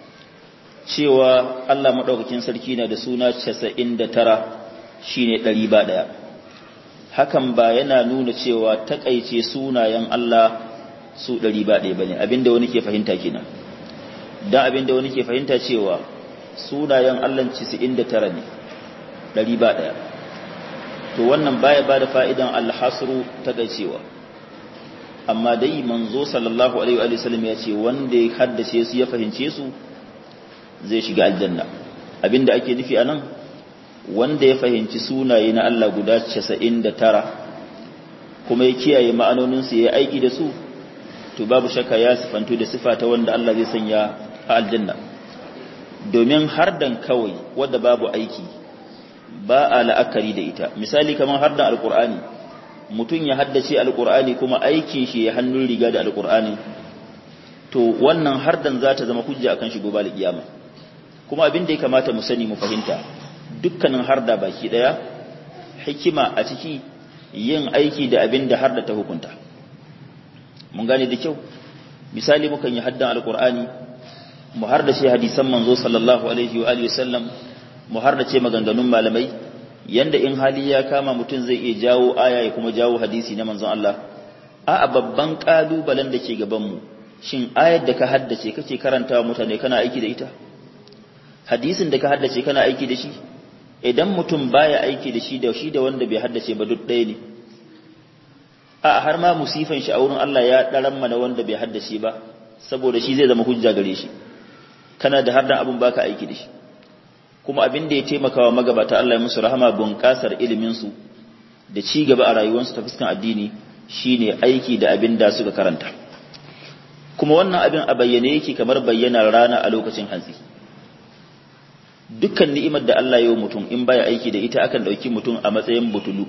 [SPEAKER 1] cewa Allah madaukakin sarki na da suna 99 shine 100 ba daya hakan ba yana nuna cewa takaice sunayen Allah su ɗari ba ɗaya ba ne abinda wani ke fahimta kenan don abinda wani ke fahimta cewa sunayen allon cisi'in da tara ne ɗari ba ɗaya to wannan baya ba da fa'idan alhasru ta cewa amma dai manzo sallallahu alaihi wa sallam ya ce wanda ya haddace su ya fahimce su zai shiga aljanna abinda ake nufi a nan wanda ya fahimci sunaye na Allah guda casa'in da tara kuma ya kiyaye ma'anoninsu ya aiki da su to babu shakka ya sifantu da sifa ta wanda Allah zai sanya a aljanna domin hardan kawai wadda babu aiki ba a la'akari da ita misali kamar hardan alkur'ani mutum ya haddace alkur'ani kuma aikin shi ya hannun riga da alkur'ani to wannan hardan za ta zama hujja akan shi gobe alkiyama kuma abin da ya kamata mu sani mu fahimta dukkanin harda baki daya hikima a ciki yin aiki da abin da harda ta hukunta mun gane da kyau misali mukan yi haddan alkur'ani mu har da ce hadisan manzo sallallahu alaihi wa alihi wasallam mu har da ce maganganun malamai yanda in hali ya kama mutum zai iya jawo aya ya kuma jawo hadisi na manzon Allah a babban kalubalen da ke gaban mu shin ayar da ka haddace kake karantawa mutane kana aiki da ita hadisin da ka haddace kana aiki da shi idan mutum baya aiki da shi da shi da wanda bai haddace ba duk ɗaya ne a har ma musifan shi a wurin Allah ya ɗaran mana wanda bai haddace ba saboda shi zai zama hujja gare shi kana da har dan abin baka aiki da shi kuma abin da ya taimaka wa magabata Allah ya musu rahama bunƙasar ilimin su da ci gaba a rayuwarsu ta fuskan addini shine aiki da abin da suka karanta kuma wannan abin a bayyane yake kamar bayyanar rana a lokacin hantsi dukkan ni'imar da Allah ya yi mutum in baya aiki da ita akan ɗauki mutum a matsayin butulu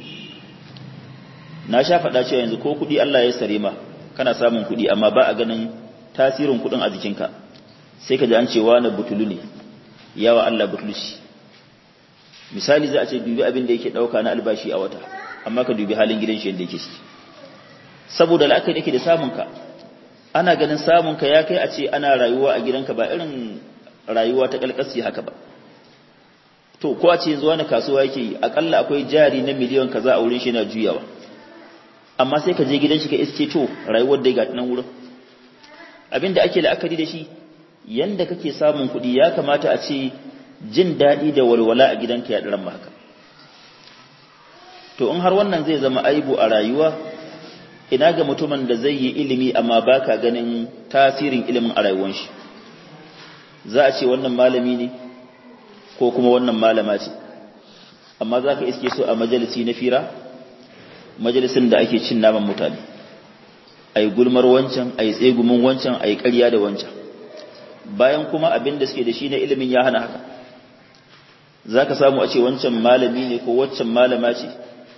[SPEAKER 1] na sha faɗa cewa yanzu ko kuɗi Allah ya sare ma kana samun kuɗi amma ba a ganin tasirin kuɗin a jikinka sai ka ji an ce wani butulu ne yawa Allah butulci misali za a ce dubi abin da yake dauka na albashi a wata amma ka dubi halin gidan shi yadda yake ciki saboda la'akari yake da samunka ana ganin samunka ya kai a ce ana rayuwa a gidanka ba irin rayuwa ta kalkasi haka ba to ko a ce yanzu wani kasuwa yake yi akalla akwai jari na miliyan kaza a wurin shi na juyawa amma sai ka je gidan shi ka iske to rayuwar da ya nan wurin abin da ake la'akari da shi yanda kake samun kuɗi ya kamata a ce jin daɗi da walwala a gidanka ya ɗaran haka to in har wannan zai zama aibu a rayuwa ina ga mutumin da zai yi ilimi amma baka ganin tasirin ilimin a rayuwar shi za a ce wannan malami ne ko kuma wannan malama ce amma za ka iske su a majalisi na fira majalisin da ake cin naman mutane a yi gulmar wancan a yi tsegumin wancan a yi ƙarya da wancan bayan kuma abin da suke da shi na ilimin ya hana haka za ka samu a ce wancan malami ne ko waccan malama ce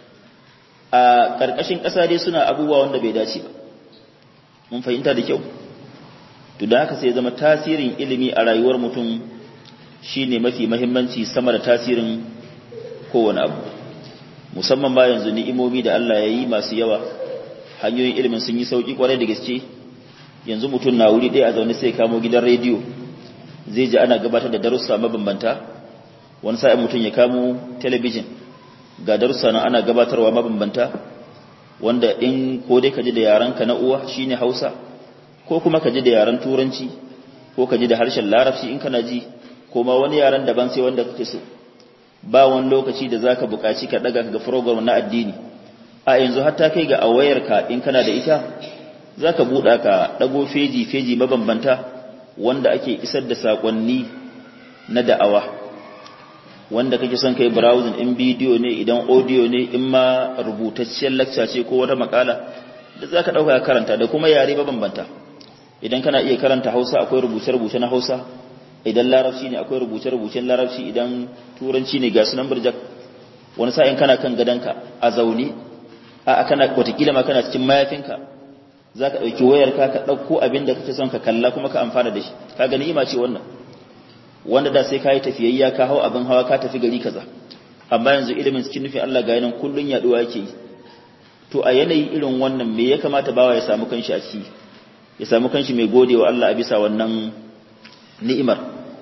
[SPEAKER 1] a ƙarƙashin ƙasa dai suna abubuwa wanda bai dace ba mun fahimta da kyau to da haka sai zama tasirin ilimi a rayuwar mutum shine mafi mahimmanci sama da tasirin kowane abu musamman ba yanzu ni'imomi da Allah ya yi masu yawa hanyoyin ilimin sun yi sauƙi kwarai da gaske yanzu mutum na wuri ɗaya a zaune sai kamo gidan rediyo zai ji ana gabatar da darussa mabambanta wani sa'in mutum ya kamo talabijin ga darussa nan ana gabatarwa mabambanta wanda in ko dai ka ji da yarenka na uwa shine Hausa ko kuma ka ji da yaren turanci ko ka ji da harshen larabci in kana ji ko ma wani yaren daban sai wanda kake so ba wani lokaci da zaka buƙaci ka daga ga program na addini a yanzu hatta kai ga a wayarka in kana da ita zaka buɗa ka dago feji feji mabambanta wanda ake isar da sakonni na da'awa wanda kake son kai browsing in bidiyo ne idan audio ne in ma rubutacciyar lecture ce ko wata makala da zaka dauka ka karanta da kuma yare mabambanta idan kana iya karanta Hausa akwai rubuce-rubuce na Hausa idan larabci ne akwai rubuce-rubucen larabci idan turanci ne ga sunan burjak wani sa'in kana kan gadanka a zaune a kana watakila ma kana cikin mayafinka za ka ɗauki wayarka ka ɗauko abin da kake son ka kalla kuma ka amfana da shi ka gani ima ce wannan wanda da sai ka yi tafiyayya ka hau abin hawa ka tafi gari kaza amma yanzu ilimin cikin nufin Allah ga yanan kullun yaduwa yake yi to a yanayi irin wannan me ya kamata bawa ya samu kanshi a ciki ya samu kanshi mai godewa Allah a bisa wannan ni'imar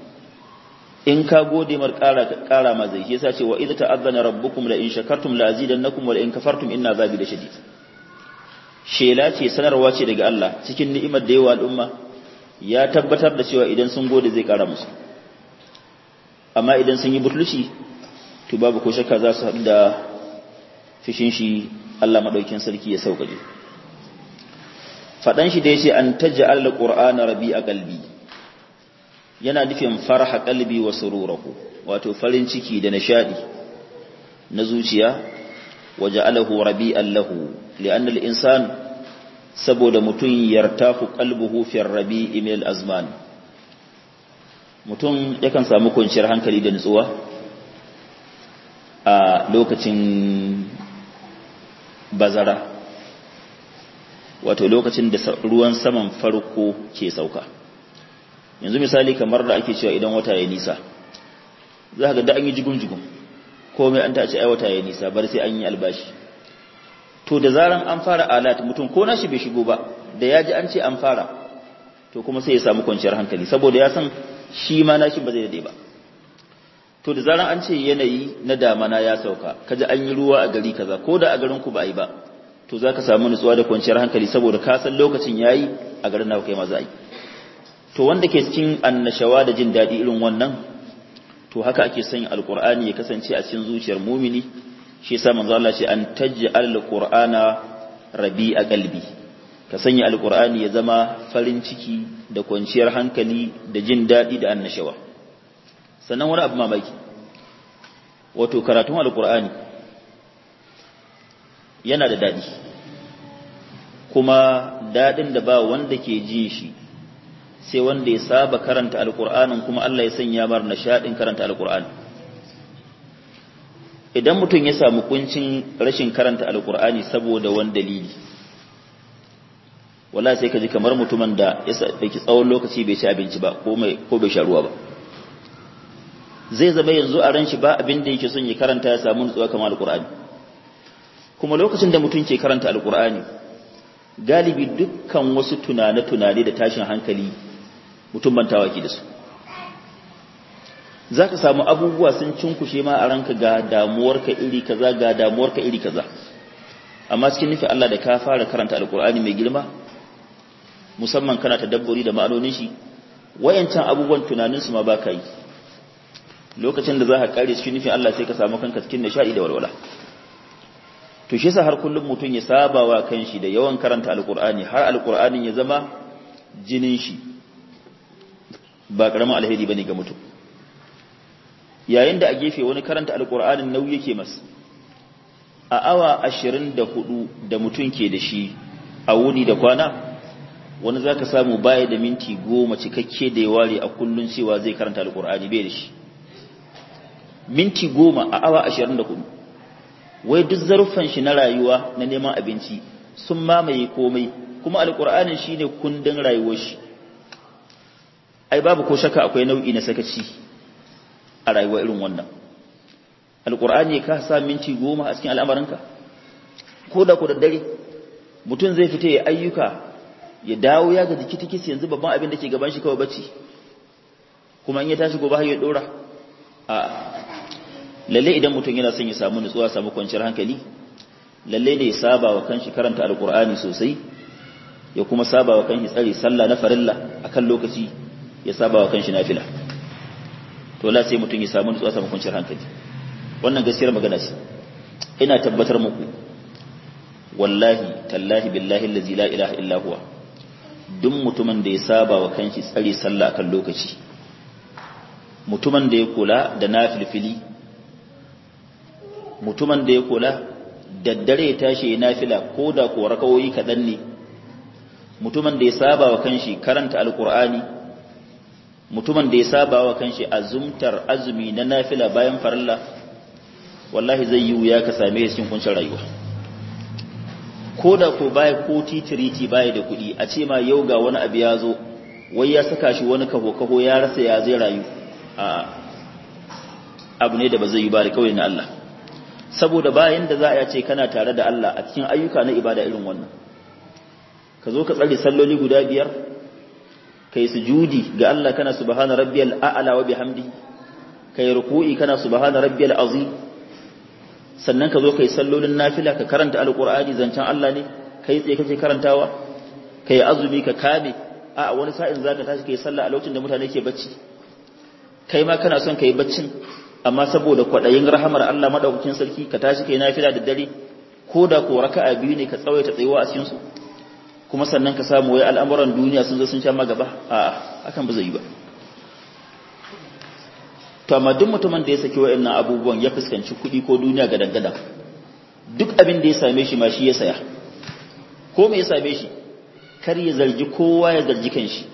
[SPEAKER 1] in ka gode mar ƙara ƙara ma zai yasa ce wa idza ta'azzana rabbukum la in shakartum la azidannakum wa la in kafartum inna azabi da shadid shela ce sanarwa ce daga Allah cikin ni'imar da yawa al'umma ya tabbatar da cewa idan sun gode zai ƙara musu amma idan sun yi butulci to babu ko shakka za su haɗu da fishin shi Allah madaukin sarki ya sauƙaƙe faɗan shi da yace an taj'al al-qur'ana rabi'a qalbi yana nufin farha qalbi wa sururahu wato farin ciki da nishadi na zuciya waja'alahu rabi'an lahu li'anna al-insan saboda mutun yartafu qalbuhu fi ar-rabi'i min al-azman mutum yakan samu kwanciyar hankali da nutsuwa a lokacin bazara wato lokacin da ruwan saman farko ke sauka yanzu misali kamar da ake cewa idan wata ya nisa za ga da an yi jigun-jigun komai an tace ai wata ya nisa bar sai an yi albashi to da zaran an fara alat mutum ko nashi bai shigo ba da ya ji an ce an fara to kuma sai ya samu kwanciyar hankali saboda ya san shi ma nashi ba zai dade ba to da zaran an ce yanayi na damana ya sauka kaji an yi ruwa a gari kaza ko da a garin ku ba a yi ba to zaka samu nutsuwa da kwanciyar hankali saboda ka san lokacin yayi a garin naku kai ma za a yi to wanda ke cikin annashawa da jin daɗi irin wannan to haka ake son alqur'ani ya kasance a cikin zuciyar mumini shi yasa manzo Allah ce an taj'al alqur'ana rabi'a qalbi ka sanya alqur'ani ya zama farin ciki da kwanciyar hankali da jin daɗi da annashawa sannan wani abu mamaki wato karatun alqur'ani yana da daɗi kuma daɗin da ba wanda ke jin shi sai wanda ya saba karanta alkur'anin kuma Allah ya sanya mar nishadin karanta alkur'ani idan mutum ya samu kuncin rashin karanta alkur'ani saboda wani dalili wala sai ka ji kamar mutumin da ya ɗauki tsawon lokaci bai ci abinci ba ko bai sha ruwa ba zai zama yanzu a ran shi ba abin da yake son ya karanta ya samu nutsuwa kamar alkur'ani kuma lokacin da mutum ke karanta alkur'ani galibi dukkan wasu tunane-tunane da tashin hankali mutum bantawa ke da su za ka samu abubuwa sun cinkushe ma a ranka ga damuwarka iri kaza ga damuwarka iri kaza amma cikin nufin Allah da ka fara karanta alkur'ani mai girma musamman kana ta dabbori da ma'anonin shi wayancan abubuwan tunaninsu ma ba ka yi lokacin da za ka kare cikin nufin Allah sai ka samu kanka cikin nishadi da walwala to shi yasa har kullum mutum ya saba wa kanshi da yawan karanta alkur'ani har alkur'anin ya zama jinin shi ba karamin alheri bane ga mutum yayin da a gefe wani karanta alkur'anin nauyi yake masa a awa ashirin da hudu da mutum ke da shi a wuni da kwana wani za ka samu baya da minti goma cikakke da ya ware a kullun cewa zai karanta alkur'ani bai da shi minti goma a awa ashirin da hudu wai duk zarufan shi na rayuwa na neman abinci sun mamaye komai kuma alkur'anin shi ne kundin rayuwar shi ai babu ko shaka akwai nau'i na sakaci a rayuwa irin wannan alkur'ani ka sa minti goma a cikin al'amarinka ko da ku da dare mutum zai fita ya ayyuka ya dawo ya ga jiki tikis yanzu babban abin da ke gaban shi kawai bacci kuma in ya tashi gobe har ya dora a lalle idan mutum yana son ya samu nutsuwa samu kwanciyar hankali lalle ne ya saba wa kanshi karanta alkur'ani sosai ya kuma saba wa kanshi tsari sallah na farilla akan lokaci ya saba wa kanshi nafila to la sai mutum ya samu nutsuwa samu kwanciyar hankali wannan gaskiyar magana ce ina tabbatar muku wallahi tallahi billahi allazi la ilaha illa huwa duk mutumin da ya saba wa kanshi tsari sallah akan lokaci mutumin da ya kula da nafilfili mutumin da ya kula daddare ya tashi ya nafila ko da ko rakawoyi kaɗan ne mutumin da ya saba wa kanshi karanta alkur'ani mutumin da ya saba wa kanshi azumtar azumi na nafila bayan farilla wallahi zai yi wuya ka same shi cikin kuncin rayuwa ko da ko baya ko titiriti baya da kuɗi a ce ma yau ga wani abu ya zo wai ya saka shi wani kaho kaho ya rasa ya zai rayu a abu ne da ba zai yi ba da kawai na Allah saboda bayan da za a ce kana tare da Allah a cikin ayyuka na ibada irin wannan ka zo ka tsare salloli guda biyar kai sujudi ga Allah kana subhana rabbiyal a'la wa bihamdi kai ruku'i kana subhana rabbiyal azim sannan ka zo kai sallolin nafila ka karanta alqur'ani zancen Allah ne kai tsaye kake karantawa kai azumi ka kame a wani sa'in zaka tashi kai sallah a lokacin da mutane ke bacci kai ma kana son kai baccin amma saboda kwadayin rahamar Allah madaukakin sarki ka tashi kai nafila da dare ko da ko raka'a biyu ne ka tsawaita tsayuwa a cikin su kuma sannan ka samu wai al'amuran duniya sun zo sun sha magaba a hakan ba zai yi ba to amma duk mutumin da ya saki wa'annan abubuwan ya fuskanci kuɗi ko duniya ga dangada duk abin da ya same shi ma shi ya saya ko me ya same shi kar ya zargi kowa ya zargi kanshi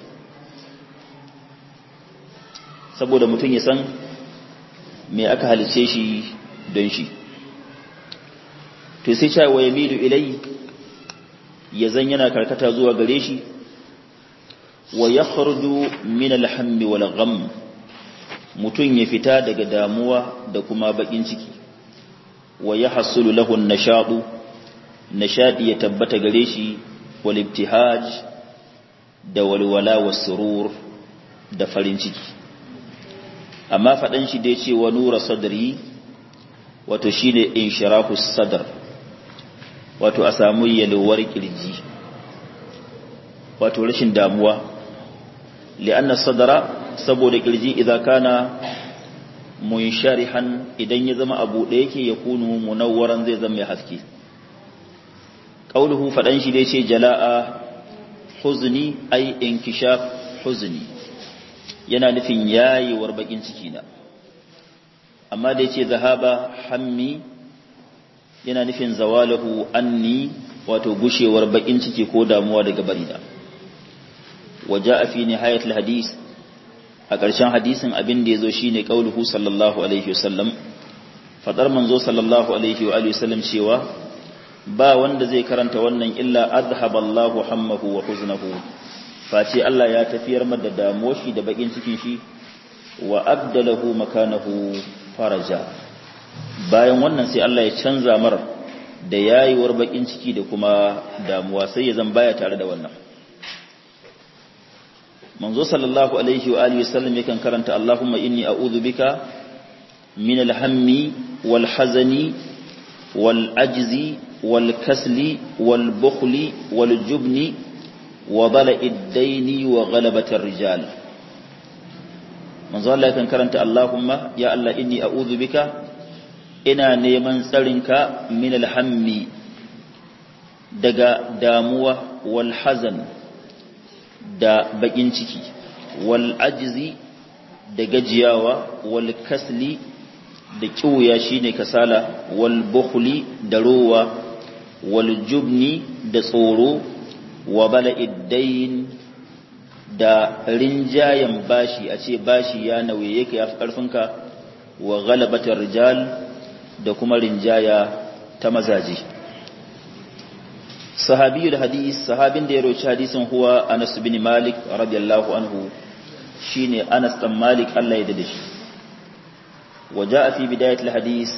[SPEAKER 1] saboda mutum ya san me aka halice shi don shi to sai cewa ya milu ilai ya zan yana karkata zuwa gare shi wa ya kharju min alhammi wal gham mutun ya fita daga damuwa da kuma bakin ciki wa ya hasulu lahu nashadu nashadi ya tabbata gare shi wal ibtihaj da walwala was surur da farin ciki amma fadan shi dai ce wa nura sadri wato shine inshirahu sadr wato a samu yalwar kirji wato rashin damuwa li'anna sadara saboda kirji idan kana munsharihan idan ya zama abu da yake ya kunu munawwaran zai zama mai haske qauluhu fadan shi dai ce jala'a huzni ay inkishaf huzni yana nufin yayewar bakin ciki na amma da yace zahaba hammi yana nufin zawalahu anni wato gushewar bakin ciki ko damuwa daga barina waja fi nihayat alhadis a ƙarshen hadisin abin da yazo shine qauluhu sallallahu alaihi wasallam fadar manzo sallallahu alaihi wa alihi wasallam cewa ba wanda zai karanta wannan illa azhaballahu hammahu wa huznahu face Allah ya tafiyar mada damuwar shi da bakin cikin shi wa abdalahu makanahu faraja bayan wannan sai Allah ya canza mar da yayiwar bakin ciki da kuma damuwa sai ya zan baya tare da wannan manzo sallallahu alaihi wa alihi wasallam yakan karanta Allahumma inni a'udhu bika min al-hammi wal hazani wal ajzi wal kasli wal bukhli wal jubni wa dala'i ad-daini wa ghalabati ar-rijal manzo Allah yakan karanta Allahumma ya Allah inni a'udhu bika ina neman tsarinka min al-hammi daga damuwa wal hazan da bakin ciki wal ajzi da gajiyawa wal kasli da kiwuya shine kasala wal bukhli da rowa wal jubni da tsoro wa bala'id dayn da rinjayen bashi a ce bashi ya nauye yake ya fi karfinka wa ghalabatar rijal da kuma rinjaya ta mazaji sahabiyul hadis sahabin da ya roci hadisin huwa Anas bin Malik radiyallahu anhu shine Anas dan Malik Allah ya dade shi waja'a fi bidayatil hadis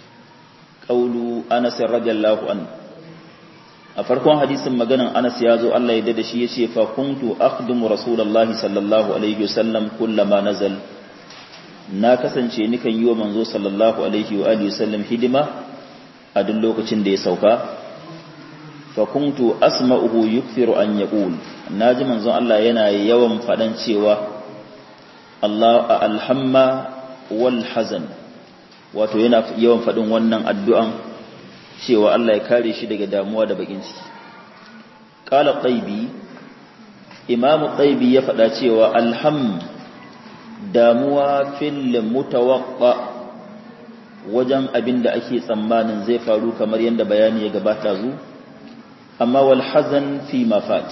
[SPEAKER 1] qawlu Anas radiyallahu anhu a farkon hadisin maganan Anas ya zo Allah ya dade shi yace fa kuntu akhdumu rasulullahi sallallahu alaihi wasallam kullama nazal na kasance nikan yi wa manzo sallallahu alaihi wa alihi wasallam hidima a duk lokacin da ya sauka fakuntu asma'uhu yukthiru an yaqul naji manzon Allah yana yawan fadan cewa Allah alhamma wal hazan wato yana yawan fadin wannan addu'an cewa Allah ya kare shi daga damuwa da bakin ciki qala taybi imam taybi ya fada cewa alham damuwa fil mutawaqqa wajen abinda ake tsammanin zai faru kamar yadda bayani ya gabata zu amma wal hazan fi mafat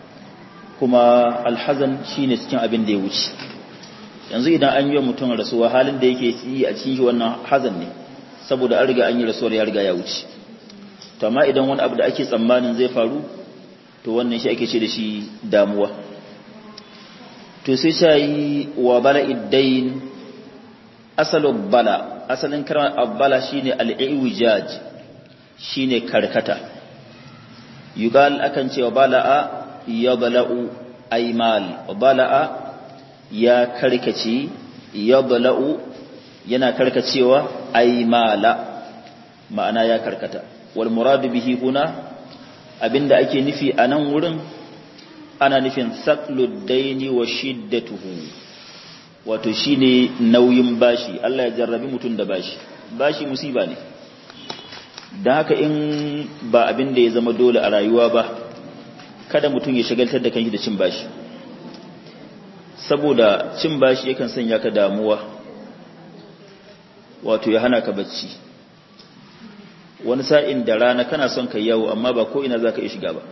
[SPEAKER 1] kuma alhazan shine cikin abin da ya wuce yanzu idan an yi wa mutum rasuwa halin da yake yi a cikin wannan hazan ne saboda an riga an yi rasuwar ya riga ya wuce to amma idan wani abu da ake tsammanin zai faru to wannan shi ake ce da shi damuwa to sai shayi wa bala iddain asalin bala asalin kalmar abbala shine al-iwijaj shine karkata yugal akan cewa bala'a ya bala'u aimal bala'a ya karkace ya bala'u yana karkacewa aimala ma'ana ya karkata wal muradu bihi huna abinda ake nufi a nan wurin ana nufin saqlud daini wa shiddatuhu wato shine nauyin bashi Allah ya jarrabi mutum da bashi bashi musiba ne da haka in ba abin da ya zama dole a rayuwa ba kada mutum ya shagaltar da kanshi da cin bashi saboda cin bashi yakan sanya ka damuwa wato ya hana ka bacci wani sa'in da rana kana son ka yawo amma ba ko ina zaka iya shiga ba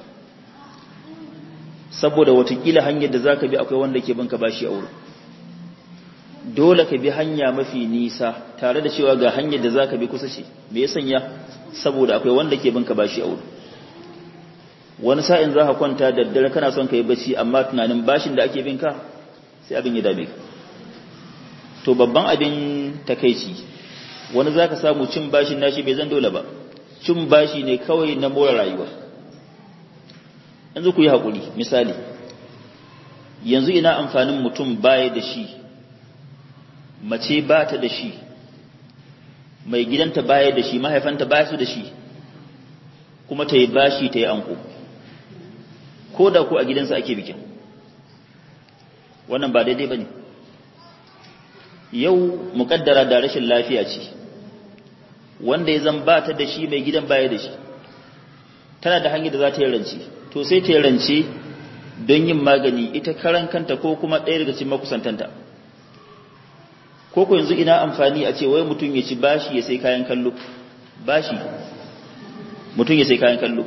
[SPEAKER 1] saboda watakila hanyar da zaka bi akwai wanda ke banka bashi a wurin dole ka bi hanya mafi nisa tare da cewa ga hanyar da zaka bi kusa ce me ya sanya saboda akwai wanda ke binka bashi a wuri wani sa'in za ka kwanta da daddare kana son ka yi bacci amma tunanin bashin da ake binka sai abin ya dame ka to babban abin takaici wani za ka samu cin bashin nashi bai zan dole ba cin bashi ne kawai na more rayuwa yanzu ku yi haƙuri misali yanzu ina amfanin mutum baya da shi mace ba ta da shi mai gidanta baya da shi mahaifanta baya su da shi kuma ta yi bashi ta yi anko ko da ku a gidansa ake bikin wannan ba daidai ba ne yau mukaddara da rashin lafiya ce wanda ya zan ba ta da shi mai gidan baya da shi tana da hanyar da za ta yi rance to sai ta yi rance don yin magani ita karan kanta ko kuma ɗaya daga cikin makusantanta ko ko yanzu ina amfani a ce wai mutum ya ci bashi ya sai kayan kallo bashi mutum ya sai kayan kallo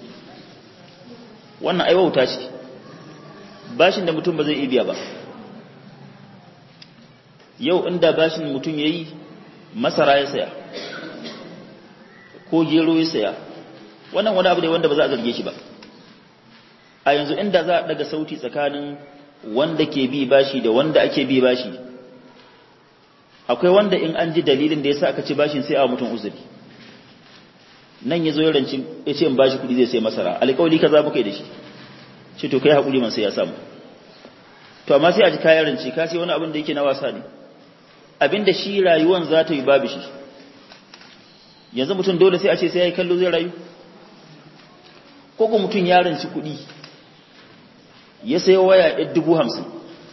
[SPEAKER 1] wannan ai wauta ce bashin da mutum ba zai iya biya ba yau inda bashin mutum yayi masara ya saya ko gero ya saya wannan wani abu ne wanda ba za a zarge shi ba a yanzu inda za a daga sauti tsakanin wanda ke bi bashi da wanda ake bi bashi akwai wanda in an ji dalilin da yasa aka ci bashin sai a mutum uzuri nan ya zo ya ranci ya ce in bashi kudi zai sai masara alƙawli kaza muka yi da shi ce to kai haƙuri man sai ya samu to amma sai a ji kayan rance ka sai wani abin da yake na wasa ne abin da shi rayuwan za ta yi babu shi yanzu mutum dole sai a ce sai ya yi kallo zai rayu ko ko mutum ya ranci kuɗi ya sai waya ɗaya dubu hamsin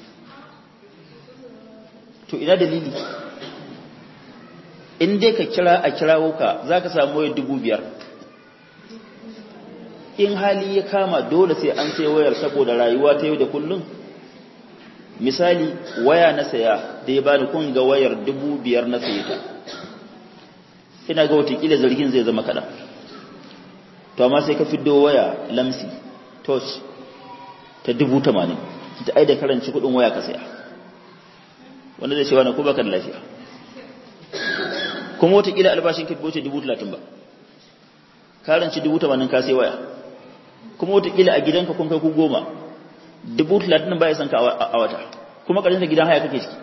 [SPEAKER 1] to ina dalili in dai ka kira a kirawo ka za ka samu wayar dubu biyar in hali ya kama dole sai an sai wayar saboda rayuwa ta yau da kullum misali waya na saya da ya bani kun ga wayar dubu biyar na saye ta ina ga watakila zargin zai zama kaɗan to amma sai ka fiddo waya lamsi touch ta dubu tamanin ta aida karanci kudin waya ka saya wanda zai ce wani ko baka da lafiya kuma watakila albashin ka wuce dubu talatin ba karanci dubu tamanin ka sai waya kuma watakila a gidanka kun kai ku goma dubu talatin ba ya san ka a wata kuma ƙarshen gidan haya kake ciki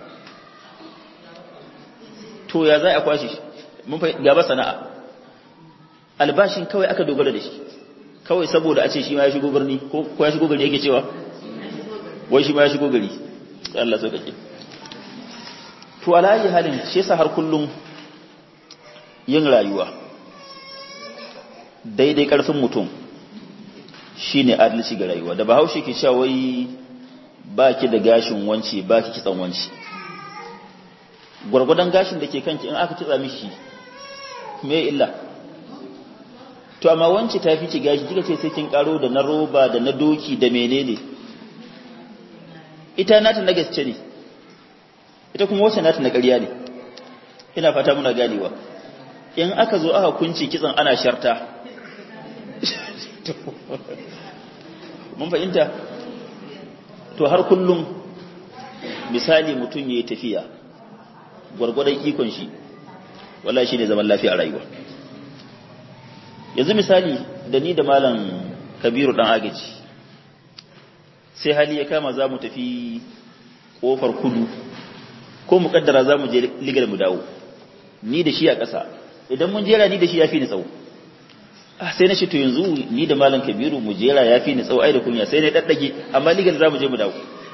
[SPEAKER 1] to ya za a kwashe shi mun fa gaba sana'a albashin kawai aka dogara da shi kawai saboda a ce shi ma ya shigo birni ko ya shigo gari yake cewa wai shi ma ya shigo gari Allah so kake to alayi halin shi yasa har kullum yin rayuwa daidai karfin mutum shine adalci ga rayuwa da bahaushe ke cewa wai baki da gashin wanci baki kitsan wanci gwargwadon gashin da ke kanki in aka kitsa mishi me illa to amma wance ta fi ki gashi kika ce sai kin karo da na roba da na doki da menene ita nata na gaske ne ita kuma wacce nata na ƙarya ne ina fata muna ganewa in aka zo aka kunci kitsan ana sharta mun fahimta to har kullum misali mutum ya yi tafiya gwargwadon ikon shi wala shi ne zaman lafiya a rayuwa yanzu misali da ni da malam kabiru dan agaji sai hali ya kama za mu tafi kofar kudu ko mu kaddara za mu je ligar mu dawo ni da shi a ƙasa idan mun jera ni da shi ya fi ni tsawo sai na ce to yanzu ni da malam kabiru mu jera ya fi ni tsawo ai da kunya sai na daddage amma ligar za mu je mu dawo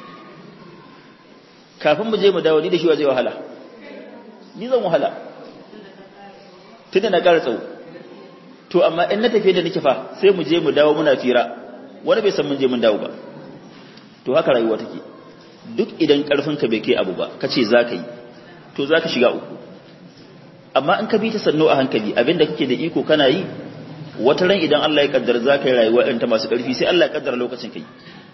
[SPEAKER 1] kafin mu je mu dawo ni da shi wa zai wahala ni zan wahala tunda na ƙara tsawo to amma in na tafiye da nake fa sai mu je mu dawo muna fira wani bai san mun je mun dawo ba to haka rayuwa take duk idan karfin ka bai kai abu ba kace zaka yi to zaka shiga uku amma in ka bi ta sanno a hankali abinda kake da iko kana yi wata ran idan Allah ya kaddara zaka yi rayuwa irin ta masu karfi sai Allah ya kaddara lokacin kai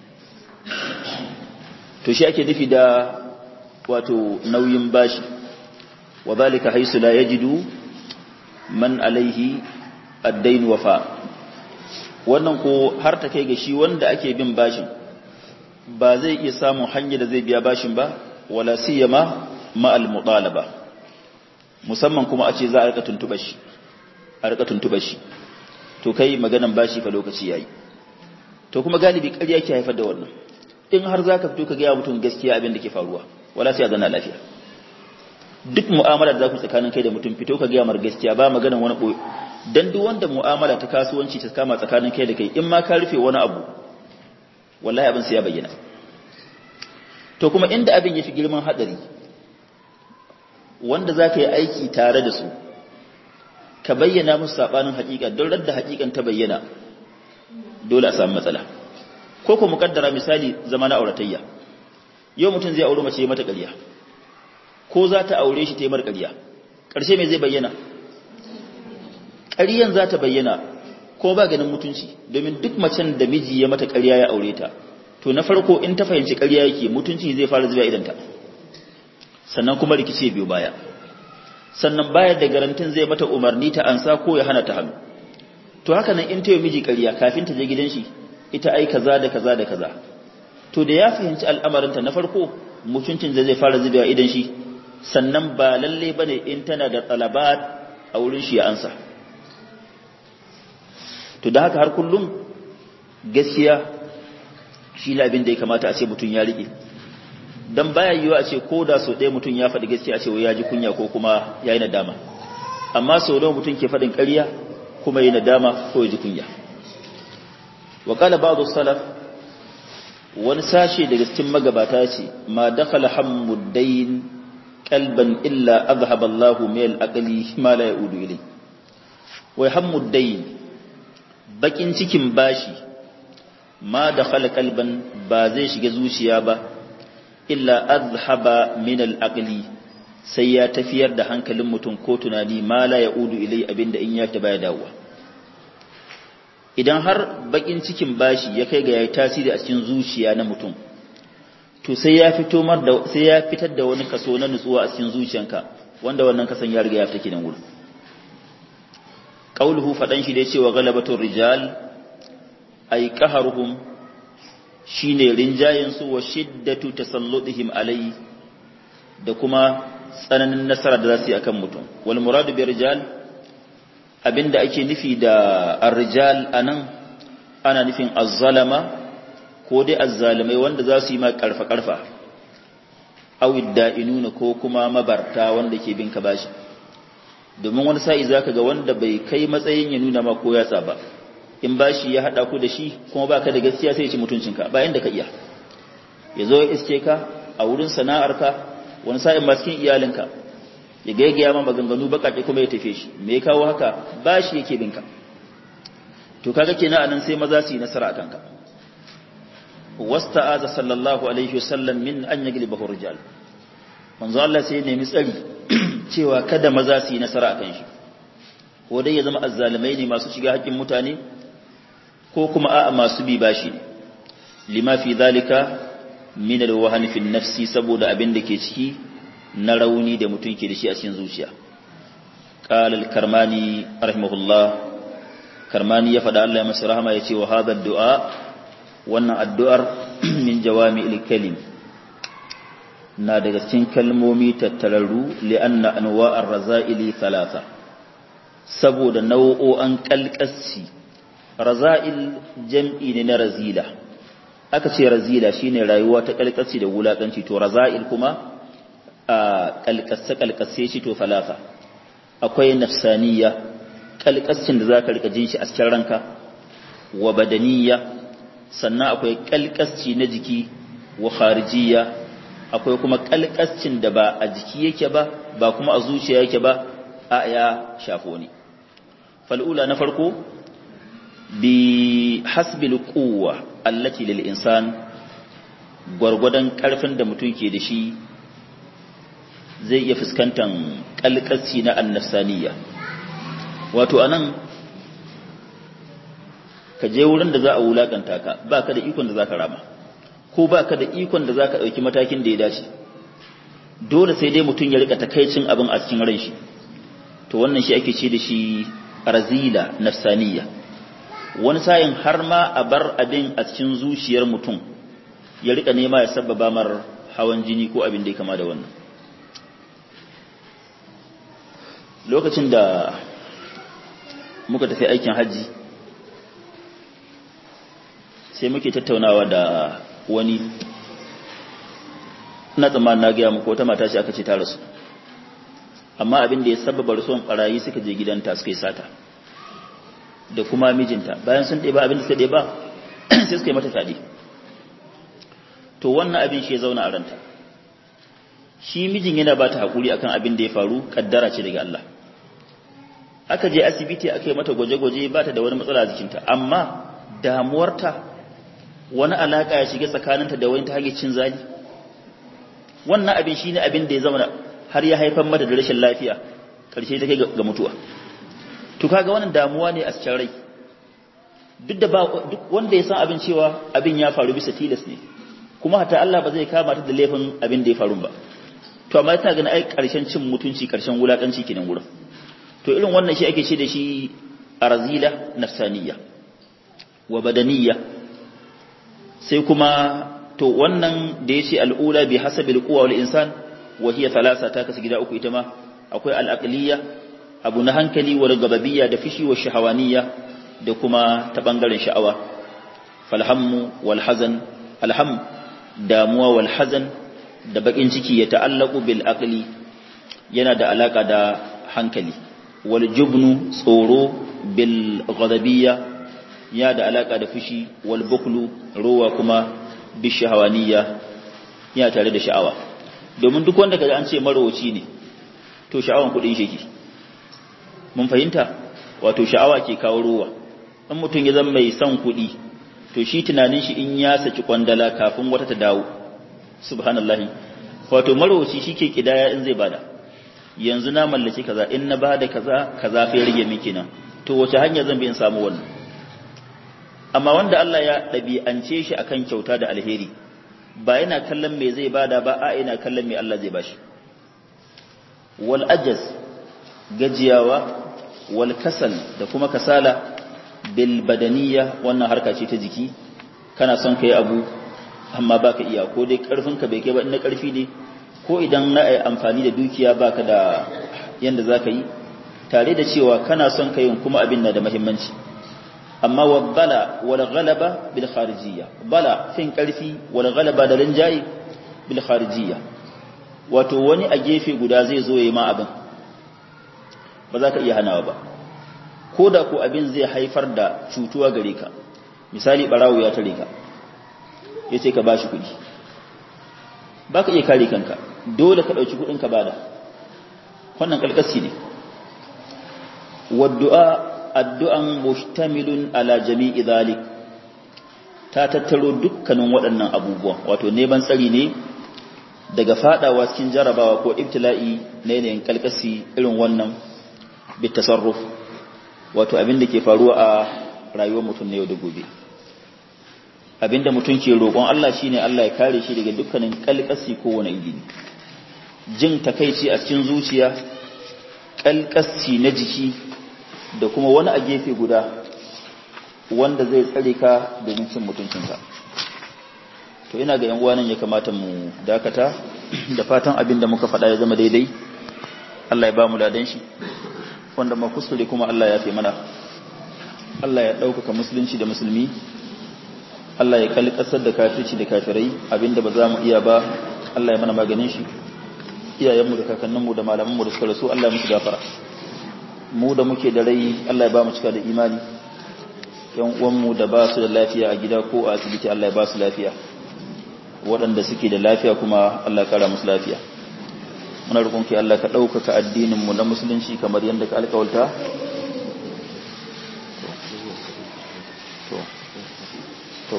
[SPEAKER 1] to shi ake nufi da wato nauyin bashi wa zalika haisu la yajidu man alaihi addain wafa wannan ko har ta kai ga shi wanda ake bin bashin ba zai iya samun hanyar da zai biya bashin ba wala siyama ma al mutalaba musamman kuma a ce za a rika tuntuba shi a rika tuntuba shi to kai maganan bashi fa lokaci yayi to kuma galibi ƙarya ke haifar da wannan in har zaka fito ka ga mutum gaskiya abin da ke faruwa wala sai a zanna lafiya duk mu'amala da za ku tsakanin kai da mutum fito ka gaya mar gaskiya ba maganan wani ɓoye don duk wanda mu'amala ta kasuwanci ta kama tsakanin kai da kai in ma ka rufe wani abu wallahi abin sai ya bayyana to kuma inda abin ya fi girman hadari wanda za ka yi aiki tare da su ka bayyana musu saɓanin haƙiƙa don radda haƙiƙan ta bayyana dole a samu matsala ko ko muƙaddara misali zama na auratayya yau mutum zai auri mace mata ƙarya ko za ta aure shi ta yi marƙariya ƙarshe mai zai bayyana ƙaryan za ta bayyana ko ba ganin mutunci domin duk macen da miji ya mata ƙarya ya aure ta to na farko in ta fahimci ƙarya yake mutunci zai fara zuwa idanta sannan kuma rikice biyu baya sannan bayar da garantin zai mata umarni ta ansa ko ya hana ta hannu to haka nan in ta yi miji ƙarya kafin ta je gidan shi ita ai kaza da kaza da kaza to da ya fahimci al'amarinta na farko mutuncin zai fara zubewa idan shi sannan ba lalle bane in tana da talabat a wurin shi ya ansa to da haka har kullum gaskiya shi ne abin da ya kamata a ce mutum ya riƙe don baya yiwu a ce ko da sau ɗaya mutum ya faɗi gaskiya a ce wai ya ji kunya ko kuma ya yi nadama amma sau nawa mutum ke faɗin ƙarya kuma yi nadama ko ya ji kunya wa qala ba'd salaf wani sashe daga cikin magabata ce ma dakhala hammudain qalban illa azhaba Allahu min al-aqli ma la yaudu ilay wai hammudain bakin cikin bashi ma dakhala qalban ba zai shiga zuciya ba illa azhaba min al-aqli sai ya tafiyar da hankalin mutum ko tunani ma la yaudu ilay abinda in ya ta baya dawowa idan har bakin cikin bashi ya kai ga yayi tasiri a cikin zuciya na mutum to sai ya fito mar da sai ya fitar da wani kaso na nutsuwa a cikin zuciyanka wanda wannan kasan ya riga ya fita kidan gurin qauluhu fadan shi da cewa galabatul rijal ay qaharuhum shine rinjayen su wa shiddatu tasalludihim alai da kuma tsananin nasara da za su yi akan mutum wal muradu bi rijal abinda ake nufi da ar-rijal anan ana nufin az-zalama ko dai az-zalimai wanda za su yi ma karfa karfa aw idda'inuna ko kuma mabarta wanda ke bin ka bashi domin wani sa'i zaka ga wanda bai kai matsayin ya nuna ma ko ya tsaba in bashi ya hada ku da shi kuma baka da gaskiya sai ya ci mutuncinka ba inda ka iya ya zo ya iske ka a wurin sana'arka wani sa'in ma cikin iyalinka ya gaigaya ma maganganu bakake kuma ya tafe shi me ya kawo haka ba shi yake binka to kaga kenan anan sai maza su yi nasara a kanka wasta'aza sallallahu alaihi wasallam min an yaglibahu rijal manzo Allah sai ya nemi tsari cewa kada maza su yi nasara a kan shi ko dai ya zama azzalimai ne masu shiga haƙƙin mutane ko kuma a'a masu bi bashi ne lima fi zalika min alwahn fi nafsi saboda abin da ke ciki na rauni da mutum ke da shi a cikin zuciya qala al-karmani rahimahullah karmani ya faɗa Allah ya masa rahama ya ce wa hadha du'a wannan addu'ar min jawami'il kalim na daga cikin kalmomi tattararru li'anna anwa'ar raza'ili thalatha saboda nau'o'an kalkasci raza'il jam'i ne na razila aka ce razila shine rayuwa ta kalkasci da wulakanci to raza'il kuma a kalkasse kalkasse shi to falafa akwai nafsaniya kalkascin da zaka rika jin shi a cikin ranka wa badaniya sannan akwai kalkasci na jiki wa kharijiyya akwai kuma kalkascin da ba a jiki yake ba ba kuma a zuciya yake ba a ya shafo ne fal'ula na farko bi hasbil quwwa allati lil insan gwargwadon karfin da mutum ke da shi zai iya fuskantar kalkasci na annafsaniya wato anan ka je wurin da za a wulakanta ka ba ka da ikon da za ka rama ko ba ka da ikon da za ka ɗauki matakin da ya dace dole sai dai mutum ya rika takaicin abin a cikin ran shi to wannan shi ake ce da shi razila nafsaniya wani sayin har ma a bar abin a cikin zuciyar mutum ya rika nema ya sababa mar hawan jini ko abin da ya kama da wannan lokacin da muka tafi aikin hajji sai muke tattaunawa da wani na tsammanin na gaya muku wata mata ce aka ce ta rasu amma abin da ya sababa rasuwan barayi suka je gidanta suka yi sata da kuma mijinta bayan sun ɗeba abin da suka ɗeba sai suka yi mata fyaɗe to wannan abin shi ya zauna a ranta shi mijin yana ba ta haƙuri akan abin da ya faru ƙaddara ce daga Allah aka je asibiti aka yi mata gwaje-gwaje ba ta da wani matsala a jikinta amma damuwarta wani alaƙa ya shiga tsakaninta da wani ta hanyar cin zali wannan abin shi ne abin da ya zama har ya haifar mata da rashin lafiya ƙarshe ta kai ga mutuwa to kaga wannan damuwa ne a cikin rai duk da ba duk wanda ya san abin cewa abin ya faru bisa tilas ne kuma hata Allah ba zai kama ta da laifin abin da ya faru ba to amma tana ganin ai ƙarshen cin mutunci ƙarshen wulakanci kenan gurin to irin wannan shi ake ce da shi arzila nafsaniya wa badaniyya sai kuma to wannan da yace al'ula bi hasabil quwa wal insan wa hiya thalatha ta kasu gida uku ita ma akwai al-aqliyya abu na hankali wa gababiyya da fishi wa shahawaniyya da kuma ta bangaren sha'awa falhammu wal hazan alham damuwa wal hazan da bakin ciki ya ta'allaku bil aqli yana da alaka da hankali wal jubnu tsoro bil ghadabiyya ya da alaka da fushi wal buklu ruwa kuma bi shahawaniya ya tare da sha'awa domin duk wanda kaga an ce marowaci ne to sha'awan kudin shi mun fahimta wato sha'awa ke kawo ruwa in mutum ya zama mai son kudi to shi tunanin shi in ya saki kwandala kafin wata ta dawo subhanallahi wato marowaci shike kidaya in zai bada yanzu na mallaki kaza in na bada kaza kaza fa rage miki nan to wace hanya zan bi in samu wannan amma wanda Allah ya ɗabi'ance shi akan kyauta da alheri ba yana kallon me zai bada ba a yana kallon me Allah zai bashi wal ajaz gajiyawa wal kasal da kuma kasala bil badaniya wannan harka ce ta jiki kana son kai abu amma baka iya ko dai karfin ka bai kai ba na karfi ne ko idan na ai amfani da dukiya baka da yanda zaka yi tare da cewa kana son kai kuma abin na da muhimmanci amma wa bala wal ghalaba bil kharijiyya bala fin karfi wal ghalaba da rinjayi bil kharijiyya wato wani a gefe guda zai zo yayi ma abin ba za ka iya hanawa ba ko da ko abin zai haifar da cutuwa gare ka misali barawo ya tare ka yace ka bashi kuɗi ba ka iya kare kanka dole ka ɗauki kuɗin ka bada wannan kalkasi ne waddu'a addu'an mustamilun ala jami'i zalik ta tattaro dukkanin waɗannan abubuwan wato neman tsari ne daga fadawa cikin jarabawa ko ibtila'i na yanayin kalkasi irin wannan bitasarruf wato abin da ke faruwa a rayuwar mutum na yau da gobe abinda mutum ke roƙon Allah shine Allah ya kare shi daga dukkanin kalkasi ko wani iri jin takaici a cikin zuciya kalkasi na jiki da kuma wani a gefe guda wanda zai tsare ka domin cin mutuncinka to ina ga yan uwanan ya kamata mu dakata da fatan abin da muka faɗa ya zama daidai Allah ya ba mu ladan shi wanda ma kuskure kuma Allah ya fi mana Allah ya ɗaukaka musulunci da musulmi Allah ya kalli ƙasar da kafirci da kafirai abinda ba za mu iya ba Allah ya mana maganin shi iyayenmu da kakanninmu da malamanmu da suka rasu Allah ya musu gafara mu da muke da rai Allah ya ba mu cika da imani yan uwanmu da ba su da lafiya a gida ko a asibiti Allah ya ba su lafiya waɗanda suke da lafiya kuma Allah ya kara musu lafiya muna roƙon ki Allah ka ɗaukaka addinin mu na musulunci kamar yadda ka alƙawalta to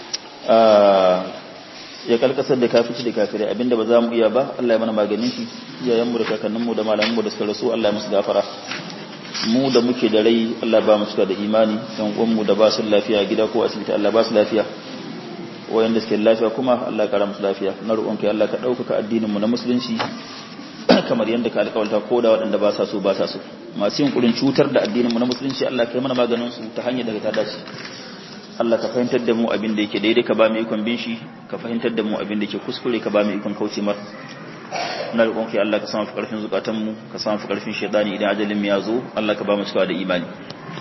[SPEAKER 1] ya kalkasar da kafici da kafirai abinda ba za mu iya ba Allah ya mana maganin shi iyayenmu da kakanninmu da malamanmu da suka rasu Allah ya musu gafara mu da muke da rai Allah ba mu cika da imani dan uwanmu da ba su lafiya gida ko asibiti Allah ba su lafiya wayanda suke lafiya kuma Allah ya kara musu lafiya na roƙon kai Allah ka ɗaukaka addinin mu na musulunci kamar yadda ka alƙawarta ko da waɗanda ba sa so ba sa so masu yin kurin cutar da addinin mu na musulunci Allah ka yi mana maganin su ta hanyar da ta dace Allah ka fahimtar da mu abin da yake daidai ka ba mu ikon bin shi ka fahimtar da mu abin da yake kuskure ka ba mu ikon kauce mar na roƙon ki Allah ka samu fi ƙarfin zukatan mu ka samu fi ƙarfin shaidani idan ajalin mu ya zo Allah ka ba mu cikawa da imani